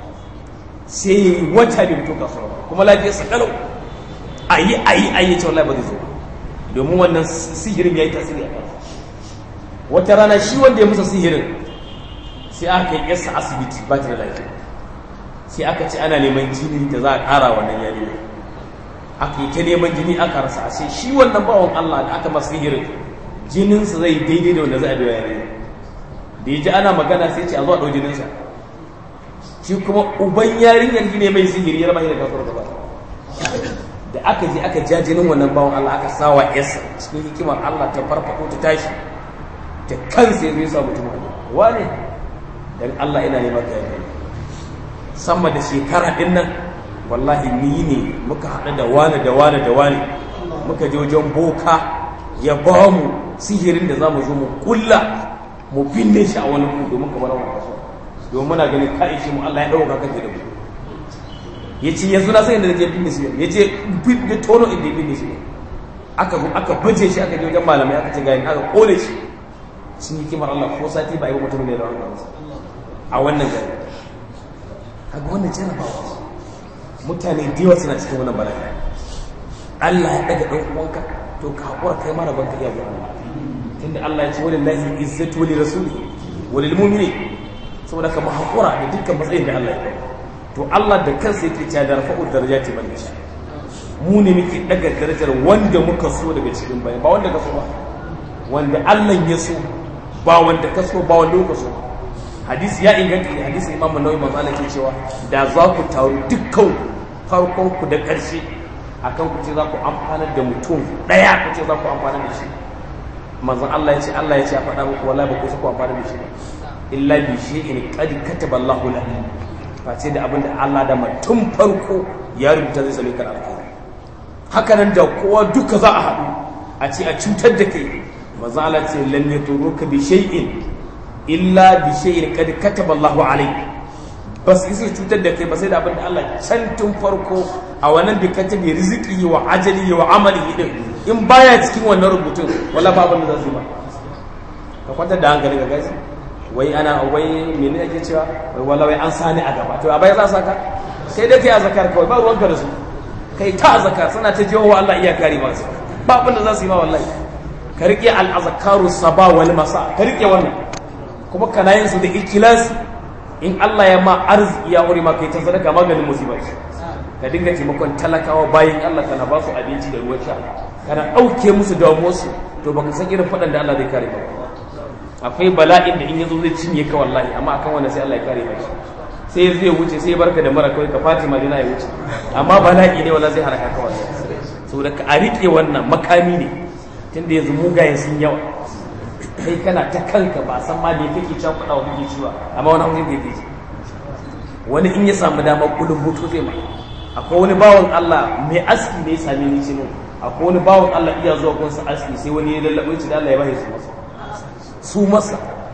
sai ya yi wata da fito kasuwa ba kuma lafiyar sa kalau a yi a yi a yi ce wallahi ba zai zo domin wannan sihirin ya yi tasiri a kansa wata rana shi wanda ya musa sihirin sai aka yi yarsa asibiti ba ta da lafiya sai aka ce ana neman jini da za a ƙara wannan yarinya aka yi ta neman jini aka rasa a sai shi wannan bawan Allah da aka masu hirin jininsa zai daidai da wanda za a biya yarinya da ya ji ana magana sai ce a zuwa ɗau jininsa shi kuma uban yarinyar ne mai sihiri ya rama da kasuwar gaba da aka je aka ja jinin wannan bawan Allah aka sawa yasa cikin hikimar Allah ta farfaɗo ta tashi ta kansa ya zai sa mutum wane dan Allah ina neman ka yare sama da shekara din nan wallahi ni ne muka haɗu da wani da wani da wani muka je wajen boka ya ba mu sihirin da za mu zo mu kulla mu binne shi a wani ku domin kamar wani kaso domin muna ganin ka ishe mu Allah ya ɗauka kake da mu ya ce yanzu na san inda je binne shi ya ce binne tono inda ya binne shi aka zo aka baje shi aka je wajen malamai aka ce gayin aka kone shi sun yi kimar Allah ko sati ba a yi wa mutum ne da wani a wannan gari kaga wannan jarabawa mutane da yawa suna cikin wannan bala'i Allah ya daga dan uwanka to ka hakura kai mara banka iya ga Allah tunda Allah ya ce walillahi izzatu li rasulihi walil mu'minin saboda ka mu hakura da dukkan matsayin da Allah ya ba to Allah da kansa yake cewa da rafa'u darajati man yasha mu ne muke daga darajar wanda muka so daga cikin bayan ba wanda ka so ba wanda Allah ya so ba wanda ka so ba wanda ka so hadisi ya inganta ne hadisi imam nawawi manzo Allah ke cewa da za ku taru dukkan farkon ku da ƙarshe akan ku ce za ku amfana da mutum daya ku ce za ku amfana da shi manzo Allah ya ce Allah ya ce a faɗa muku wallahi ba ku ku amfana da shi ba illa bi shay'in qad kataba Allahu lahu face da abinda Allah da mutum farko ya rubuta zai same ka da alkhairi haka nan da kowa duka za a haɗu a ce a cutar da kai manzo Allah ce lam yaturuka bi shay'in illa bi shay'in kad kataba Allahu alayk bas isa cutar da kai ba sai da abin da Allah can tun farko a wannan bi katabi rizqi wa ajali wa amali din in baya cikin wannan rubutun wala ba abin da zai ba ka kwanta da hankali ga gaji wai ana wai menene ake cewa wai wala wai an sani a gaba to a bai za saka sai dai kai azkar kawai ba ruwanka da su kai ta azkar suna ta jiwo Allah iya kare masu ba abin da za su yi ma wallahi ka rike al-azkaru saba wal masa ka rike wannan kuma kana yin su da ikilas in Allah ya ma arziki ya wuri ma kai ta sadaka maganin musiba ce ka dinga taimakon talakawa bayan Allah kana ba su abinci da ruwan sha kana ɗauke musu damuwarsu to baka san irin faɗan da Allah zai kare ka akwai bala'in da in yazo zai cinye ka wallahi amma akan wanda sai Allah ya kare ka sai zai wuce sai barka da mara kawai ka Fatima dina ya wuce amma bala'i ne wallahi zai haraka ka wallahi saboda ka a rike wannan makami ne tunda yanzu mugayen sun yawa kai kana ta kanka ba san ma da ya kake can kuɗa wa kake ciwa amma wani hausa bai ji wani in ya samu dama kudin butu zai mai akwai wani bawan Allah mai aski ne ya same ni ce akwai wani bawan Allah iya zuwa gunsa aski sai wani ya lallaɓe shi da Allah ya bashi su masa su masa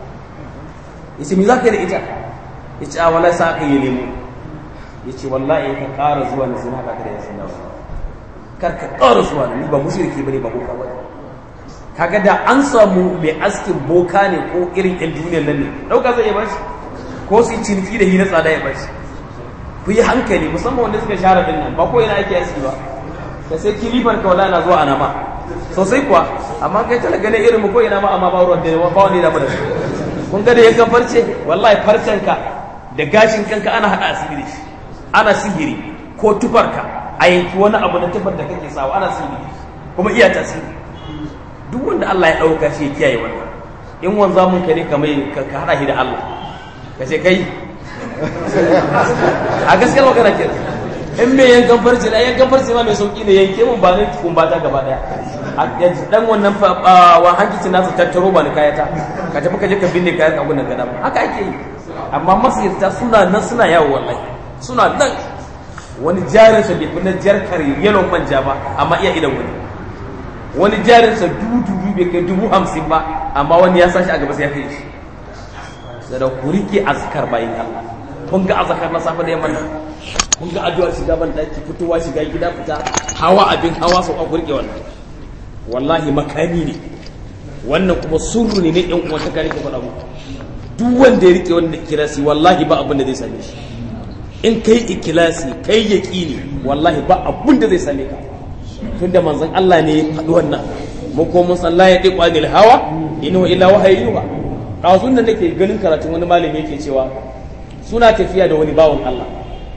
ya ce me za ka yi da ita ya ce a wala sa aka yi nemo ya ce wallahi ka ƙara zuwa na zina ka da ya sanda kar ka ƙara zuwa na ni ba mushriki bane ba boka bane kaga da an samu mai askin boka ne ko irin yan duniyar nan ne ɗauka zai ba shi ko su yi ciniki da hina tsada ya ba shi ku yi hankali musamman wanda suka share din nan ba ko yana ake aski ba ka sai kilifar ka wala na zuwa ana ma sosai kuwa amma kai tana ganin irin mu ko ina ma amma ba ruwan da ba wani da da kun ga da yankan farce wallahi farcen ka da gashin kanka ana hada asiri da shi ana sihiri ko tufarka a yanki wani abu na tufar da kake sawa ana sihiri kuma iya tasiri duk wanda Allah ya ɗauka shi ya kiyaye wannan in wanza mun ka ne ka mai ka hada shi da Allah ka ce kai a gaskiyar magana ke in mai yankan farce na yankan farce ma mai sauki ne yanke mun ba ne kumbata gaba daya a dan wannan wa hankicin nasu tattaro ba ni kayata ka tafi ka je ka binne kayan abun nan gada haka ake yi amma masirta suna nan suna yawo wallahi suna nan wani jarinsa bai fi na jarkar yalon manja ba amma iya idan wani wani jarinsa dubu dubu bai kai dubu hamsin ba amma wani ya sashi a gaba sai ya kai shi da ku rike azkar bayin Allah kun ga azkar na safe da yamma nan kun ga addu'a shiga ban daki fitowa shiga gida fita hawa abin hawa sau ku rike wannan wallahi makami ne wannan kuma surru ne ne ɗan uwan ta kare ka faɗa muku duk wanda ya rike wannan ikilasi wallahi ba abin da zai same shi in kai ikilasi kai yaqini wallahi ba abin da zai same ka tunda manzon Allah ne ya faɗi wannan mu ko mun san la ya diqu anil hawa innahu illa wahayyuha ɗazun da nake ganin karatun wani malami yake cewa suna tafiya da wani bawan Allah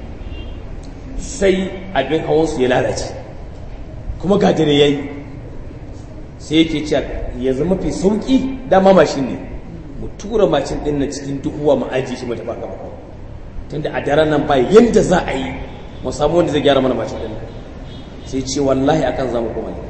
sai abin hawansu ya lalace kuma ga dare yayi sai yake cewa ya zama fi sauki dama mashin ne mu tura mashin ɗin nan cikin duhuwa mu ajiye shi mu tafi gaba tunda a daren nan ba yanda za a yi mu samu wanda zai gyara mana mashin ɗin nan sai ce wallahi akan za mu koma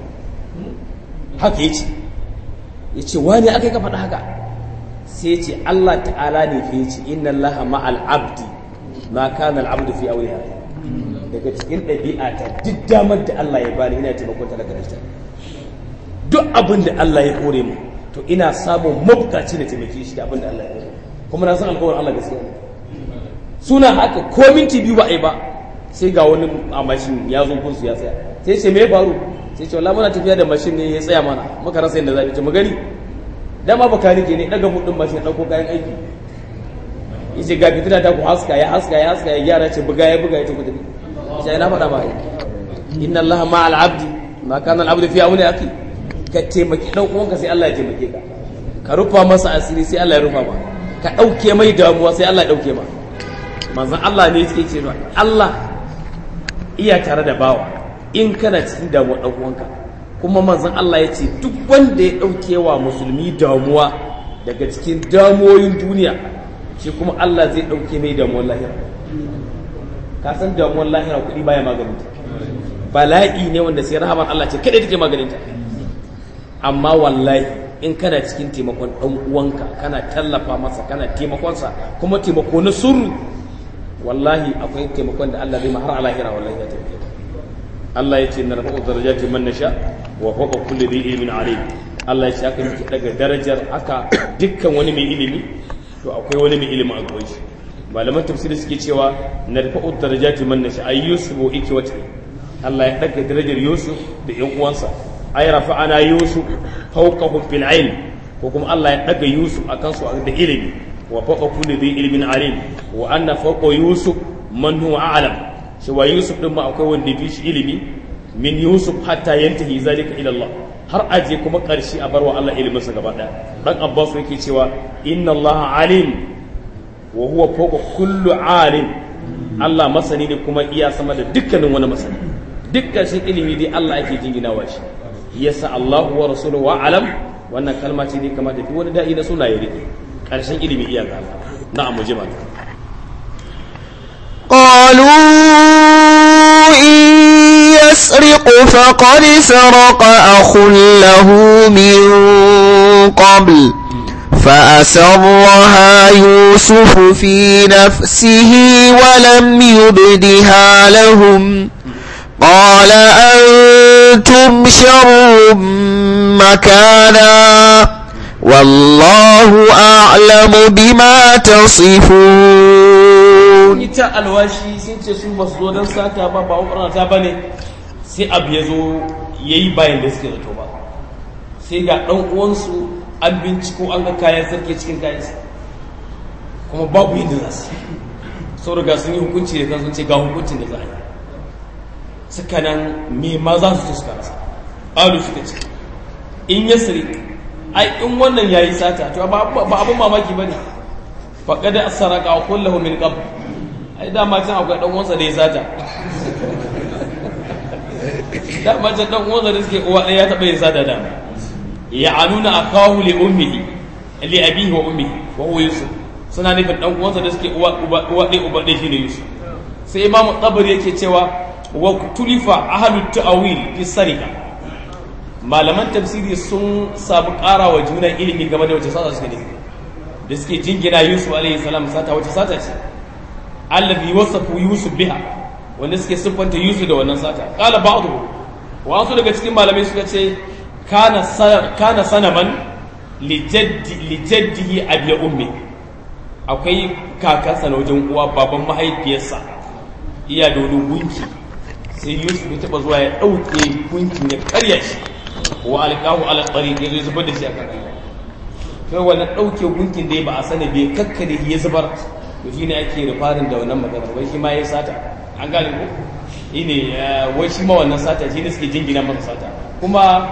haka yace yace wani aka yi ka faɗa haka sai ce Allah ta'ala ne fi ce inna Allah ma'al abdi ma kana al-abdu fi awliya daga cikin ɗabi'a ta duk damar da Allah ya bani ina taimakon talaka da duk abin da Allah ya kore mu to ina samun mabukaci da taimake shi da abin da Allah ya kore kuma na san alƙawarin Allah gaskiya ne suna haka ko minti biyu ba a yi ba sai ga wani a mashin ya zo kunsu ya tsaya sai ce me ya faru sai ce wallahi muna tafiya da mashin ne ya tsaya mana muka rasa yadda za mu ci mu gani dama baka rike ne daga mudin mashin dauko kayan aiki yace ga fitina ta ku haska ya haska ya haska ya gyara ce buga ya buga ya ta kudi sai na faɗa ba inna allaha ma'al abdi ma kana al abdu fi awli aki ka taimaki dan uwanka sai Allah ya taimake ka ka rufa masa asiri sai Allah ya rufa ma ka dauke mai damuwa sai Allah ya dauke ma manzon Allah ne yake cewa Allah iya tare da bawa in kana cikin damuwa dan uwanka kuma manzon Allah ya ce duk wanda ya ɗauke wa musulmi damuwa daga cikin damuwoyin duniya shi kuma Allah zai ɗauke mai damuwar lahira ka san damuwar lahira kuɗi baya maganinta bala'i ne wanda sai rahaman Allah ce kada take maganinta amma wallahi in kana cikin taimakon ɗan uwanka kana tallafa masa kana taimakonsa kuma taimako na surru wallahi akwai taimakon da Allah zai ma har a lahira wallahi ya taimake Allah ya ce na rafa darajati man nasha wa fawqa kulli dhi ilmin alim Allah ya ce aka miki daga darajar aka dukkan wani mai ilimi to akwai wani mai ilimi a gaban shi malaman tafsiri suke cewa na rafa darajati man nasha ay yusuf wa ikwati Allah ya daga darajar Yusuf da ƴan uwansa ay rafa'ana Yusuf fawqahum fil ilm ko kuma Allah ya daga Yusuf akan su da ilimi wa fawqa kulli dhi ilmin alim wa anna fawqa Yusuf man huwa a'lam cewa yusuf din ma akwai wanda fi shi ilimi min yusuf hatta yantahi zalika ila Allah har aje kuma karshe a barwa Allah ilimin sa gaba daya dan abbas yake cewa inna Allah alim wa huwa fawqa kullu alim Allah masani ne kuma iya sama da dukkanin wani masani dukkan shi ilimi dai Allah ake jinginawa shi yasa Allahu wa rasuluhu wa alam wannan kalma ce dai kamar da duk wani da'i na suna ya rike karshen ilimi iya ga Allah na'am mu jima قالوا إن يسرق فقد سرق أخ له من قبل فأسرها يوسف في نفسه ولم يبدها لهم قال أنتم شر مكانا والله أعلم بما تصفون ita alwashi sun ce su basu zo don sata ba ba umarnata ba ne sai abu ya zo ya yi bayan da suke zato ba sai ga ɗan uwansu an binciko an ga kayan sarki cikin kayansa kuma babu yin da za su sau riga sun yi hukunci da kan sun ce ga hukuncin da za a yi suka nan me ma za su suka rasa ƙalu suka ce in ya siri ai in wannan ya yi sata to ba abin mamaki ba ne faƙada saraka a kullahu min qabl ai dama can akwai dan uwansa da ya sata dama can dan uwansa da suke uwa ɗaya ya taɓa yin sata dama ya anuna akahu li ummihi li abihi wa ummihi wa huwa yusuf suna nufin dan uwansa da suke uwa uba uwa ɗaya uba ɗaya shine yusuf sai imamu tabari yake cewa wa tulifa ahlut ta'wil fi sarika malaman tafsiri sun samu ƙara wa juna ilimi game da wace sata suke nufi da suke jingina yusuf alaihi salam sata wace sata ce allazi wasafu yusuf biha wanda suke siffanta yusuf da wannan sata qala ba'dhu wa wasu daga cikin malamai suka ce kana kana sanaman li jaddi li jaddihi abi ummi akwai kakansa na wajen uwa baban mahaifiyarsa iya da wani gunki sai yusuf ya taba zuwa ya ɗauke gunkin ya karya shi wa alƙahu ala tsari ya zo zubar da shi a kan kai wannan ɗauke gunkin da ba a sani bai kakkare ya zubar to shine ake rufarin da wannan magana wai shi ma ya sata an gane ko shine wai shi ma wannan sata shi ne suke jingina masa sata kuma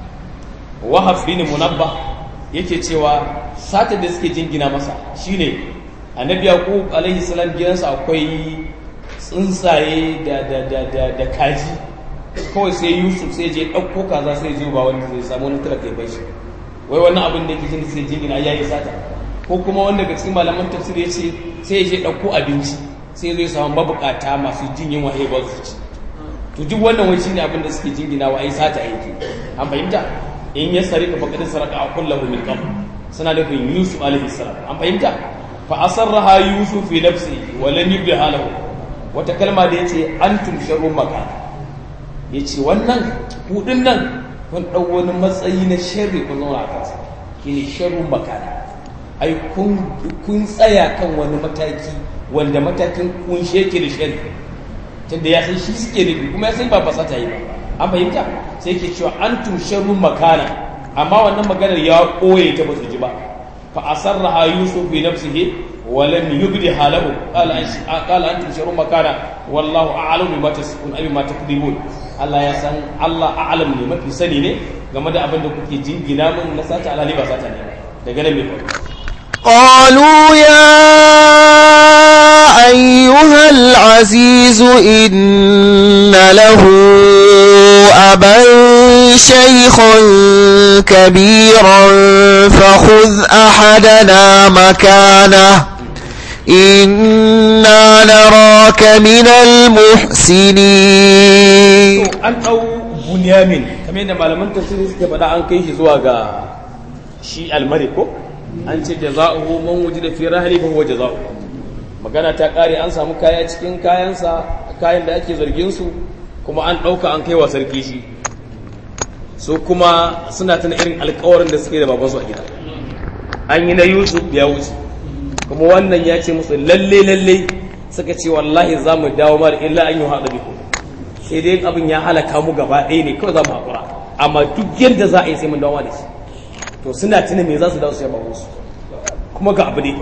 wahab bin munabba yake cewa sata da suke jingina masa shine annabi yaqub alaihi salam gidansa akwai tsuntsaye da da da da da kaji kawai sai yusuf sai je ɗauko kaza sai zo ba wanda zai samu wani talaka ya bai shi wai wannan abin da yake jin sai jingina ya yi sata ko kuma wanda daga cikin malaman tafsir ya ce sai ya je ɗauko abinci sai zai samu mabukata masu jin yin wahayi ba su ci to duk wannan wai shine abin da suke jingina wa ai sata yake an fahimta in ya sarika fa kadin saraka a kullahu min qabl suna da bin yusuf alaihi salam an fahimta fa asarraha yusuf fi nafsi wa lam yubdiha lahu wata kalma da yace antum sharrun makan yace wannan kudin nan kun dau wani matsayi na sharri kun zauna a kansa shine sharrun makan ai kun kun tsaya kan wani mataki wanda matakin kun sheke da sharri tunda ya san shi suke nufi kuma ya san ba fasata yi ba an fahimta sai ke cewa antum sharrun makana amma wannan maganar ya koye ta ba su ji ba fa asarraha yusuf bi nafsihi wa lam yubdi halahu qala qala antum sharrun makana wallahu a'lamu bima tasifun abi ma takdibun Allah ya san Allah a'lam ne mafi sani ne game da abin da kuke jingina min na sata alali ba sata ne daga nan me faru قالوا يا أيها العزيز إن له أبا شيخا كبيرا فخذ أحدنا مكانه إنا نراك من المحسنين an ɗau bunyamin kamar yadda malaman tafsiri suke faɗa an kai shi zuwa ga shi almari ko an ce jaza'uhu man wujida fi rahli fa huwa jaza'u magana ta kare an samu kaya cikin kayansa kayan da ake zargin su kuma an ɗauka an kai wa sarki shi su kuma suna tana irin alkawarin da suke da babansu a gida an yi na yusuf ya wuce kuma wannan ya ce musu lalle lalle suka ce wallahi za mu dawo mara illa an yi haɗa biku sai dai abin ya halaka mu gaba ɗaya ne kawai za mu haƙura amma duk yadda za a yi sai mun dawo da shi to suna tuna me za su dawo su yaba musu kuma ga abu ne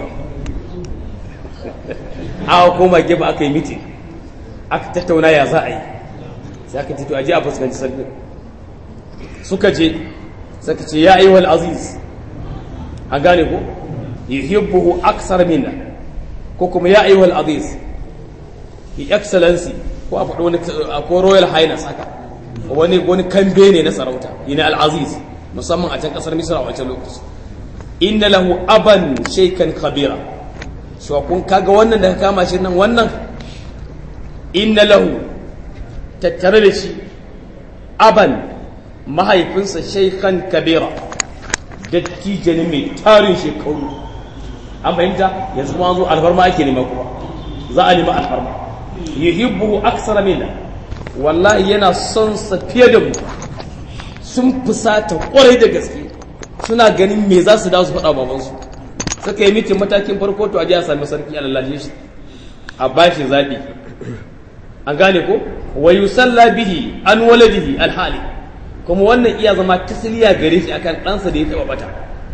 aka koma gefe aka yi mitin aka tattauna ya za a yi sai aka tito aje a fuskanci sarki suka je suka ce ya ayyuhal aziz a gane ko yuhibbuhu aksar minna ko kuma ya ayyuhal aziz hi excellency ko a faɗi wani ko royal highness haka wani wani kambe ne na sarauta yana al-aziz musamman a can kasar misra a wancan lokaci inna lahu aban shaykan kabira so kun kaga wannan da ka kama shi nan wannan inna lahu tattare da shi aban mahaifinsa shaykhan kabira dattijo ne mai tarin shekaru an fahimta yanzu kuma zo alfarma ake nema kuma za a nema alfarma yuhibbu aksara minna wallahi yana son sa fiye da mu sun fusata kwarai da gaske suna ganin me za su dawo su faɗa babansu suka yi mitin matakin farko to a ji a sami sarki a lallashe shi a bashi zaɓi an gane ko wa yusalla bihi an waladihi alhali kuma wannan iya zama tasliya gare shi akan ɗansa da ya taɓa bata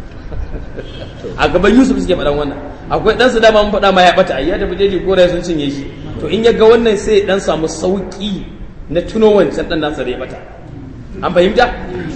a gaban yusuf suke faɗan wannan akwai ɗansa dama mun faɗa ma ya bata ayya da bujeji kora sun cinye shi to in ya ga wannan sai dan samu sauki na tuno wancan ɗan nasa da ya bata an fahimta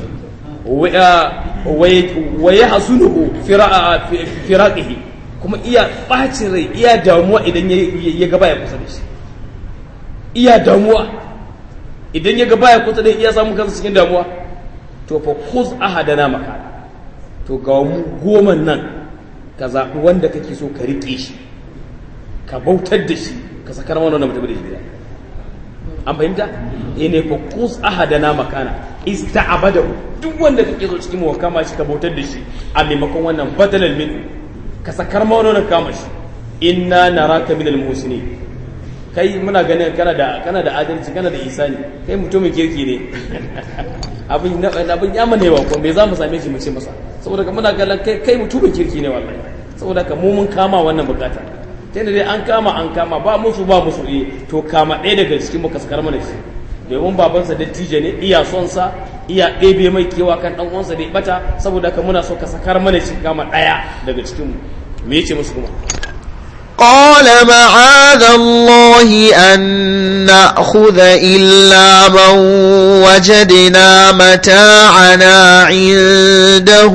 wa ya hasunuhu firaqihi kuma iya ɓacin rai iya damuwa idan ya gaba ya kusa da shi iya damuwa idan ya gaba ya kusa da iya samun kansa cikin damuwa to fa khuz ahadana maka to ga mu goma nan ka zaɓi wanda kake so ka riƙe shi ka bautar da shi ka sakar mana wannan mutum da shi gida an fahimta eh ne fa kus ahadana makana ista'abada duk wanda kake so cikin mu kama shi ka bautar da shi a maimakon wannan badalan min ka sakar mana wannan kama shi inna naraka minal muslimin kai muna ganin kana da kana da adalci kana da isani kai mutumin kirki ne abin abin ya mana yawa kuma bai za mu same shi mu ce masa saboda ka muna ganin kai kai mutumin kirki ne wallahi saboda ka mu mun kama wannan bukata ta dai an kama an kama ba musu ba musu eh to kama ɗaya daga cikin muka sakar mana shi domin babansa dattijo ne iya son sa iya ɗebe mai kewa kan ɗan uwansa da ya bata saboda ka muna so ka sakar mana shi kama ɗaya daga cikin mu me yace musu kuma قال معاذ الله أن نأخذ إلا من وجدنا متاعنا عنده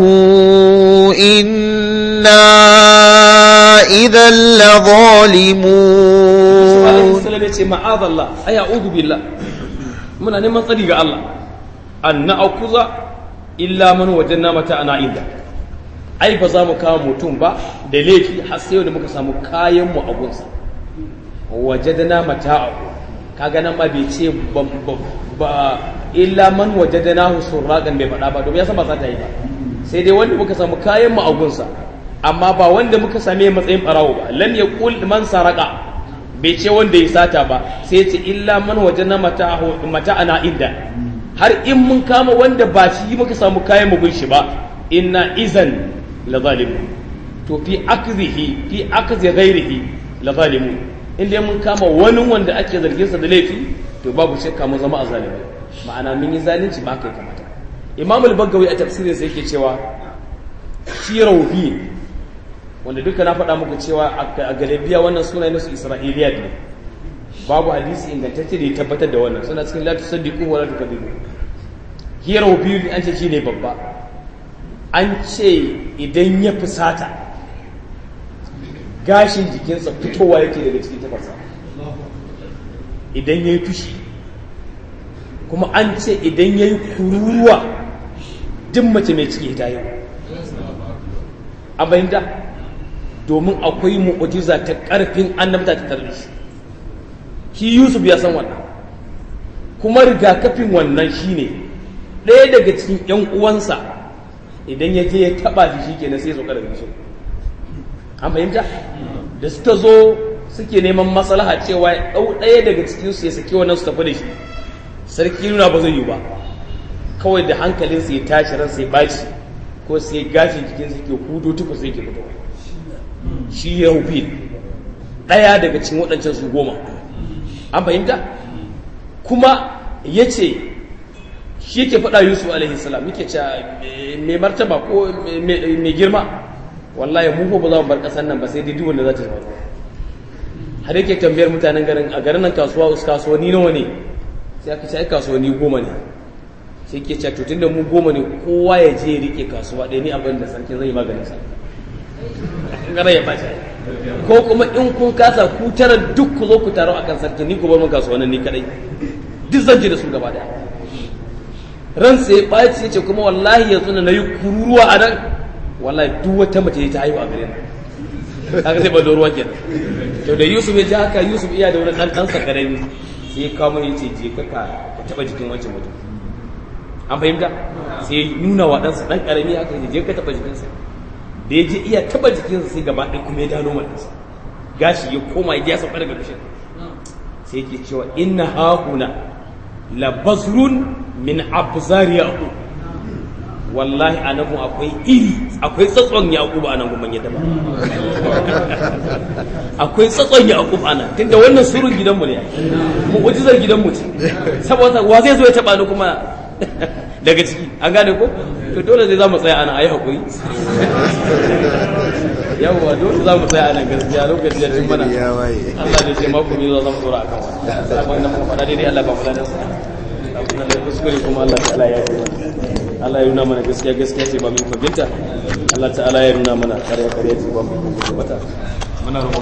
إنا إذا لظالمون ya ce ma'azallah ay a'udhu billah muna neman tsari ga Allah an na'kuza illa man wajanna mata ana inda ai ba za mu kawo mutum ba da laifi har sai wanda muka samu kayan mu a gunsa wajadna mata'ahu kaga nan ma bai ce ba illa man wajadnahu surraqan bai faɗa ba domin ya san ba za ta yi ba sai dai wanda muka samu kayan mu a gunsa amma ba wanda muka same matsayin barawo ba lam yaqul man saraka bai ce wanda ya sata ba sai ce illa man wajadna mata'ahu mata'ana inda har in mun kama wanda ba shi muka samu kayan mu gun shi ba inna izan la zalimun to fi akzihi fi akzi ghairihi la zalimun inda mun kama wani wanda ake zargin sa da laifi to babu shakka mun zama azalimai ma'ana mun yi zalunci ba kai kamata imam al-bagawi a tafsirin sa yake cewa shi rawfi wanda duka na faɗa muku cewa a galibiya wannan suna nasu isra'iliya ne babu hadisi ingantacce da ya tabbatar da wannan suna cikin la tusaddiqu wa la tukadibu hi rawfi an ce shine babba an ce idan ya fusata gashin jikinsa fitowa yake daga cikin tafarsa idan ya yi fushi kuma an ce idan ya yi kururuwa duk mace mai ciki ta yi a bayyanta domin akwai mu'ujiza ta ƙarfin annabta ta tarbi shi yusuf ya san wannan kuma rigakafin wannan shine ɗaya daga cikin 'yan uwansa idan ya je ya taba shi shikenan sai ya sauka daga bishin an fahimta da suka zo suke neman maslaha cewa ya dau ɗaya daga cikin su ya saki wannan su tafi da shi sarki nuna ba zai yi ba kawai da hankalin sa ya tashi ran sai baci ko sai gashin jikin sa ke hudo tufa sai ke fitowa shi ya hufi ɗaya daga cikin waɗancan su goma an fahimta kuma ya ce shi yake faɗa yusuf alaihi salam yake ce mai martaba ko mai girma wallahi mu ko ba za mu bar ƙasar nan ba sai dai duk wanda za ta zama har yake tambayar mutanen garin a garin nan kasuwa us kasuwanni nawa ne sai aka ce ai kasuwanni goma ne sai ke ce tutun da mu goma ne kowa ya je ya rike kasuwa ɗaya ni abin da sarki zai maganin sa gara ya bace ko kuma in kun kasa ku tara duk ku zo ku taro akan sarki ni ku bar mun kasuwannin ni kadai duk zan je da su gaba daya ran sai ɓaci ya ce kuma wallahi yanzu na yi kururuwa a nan wallahi duk wata mace ta haihu a gare ni haka sai bado ruwa kenan to da yusuf ya ji haka yusuf iya da wani ɗan ɗansa ƙarami sai ya kawo ya ce je ka ka taɓa jikin wancan mutum an fahimta sai ya nuna wa ɗansa ɗan ƙarami haka ya je ka taɓa jikinsa da ya je iya taɓa jikinsa sai gaba ɗaya kuma ya dano matansa gashi ya koma ya sauka daga bishin sai yake cewa inna hahuna la basrun min abzari yaqub wallahi anabu akwai iri akwai tsatson yaqub anan gumman yadda ba akwai tsatson yaqub anan tunda wannan surun gidanmu ne mu wajizar gidanmu ce saboda wa zai zo ya taba ni kuma daga ciki an gane ko to dole zai zamu tsaya ana ayi hakuri yawwa dole za mu tsaya a nan gaskiya lokacin da cin mana Allah ne ce mako mai zuwa zama tsora akan wani abin da muka faɗa daidai Allah ba mu ladan sa abin da kuskure kuma Allah ta'ala ya yi Allah ya nuna mana gaskiya gaskiya ce ba mu fahimta Allah ta'ala ya nuna mana ƙarya ƙarya ce ba mu fahimta muna roƙon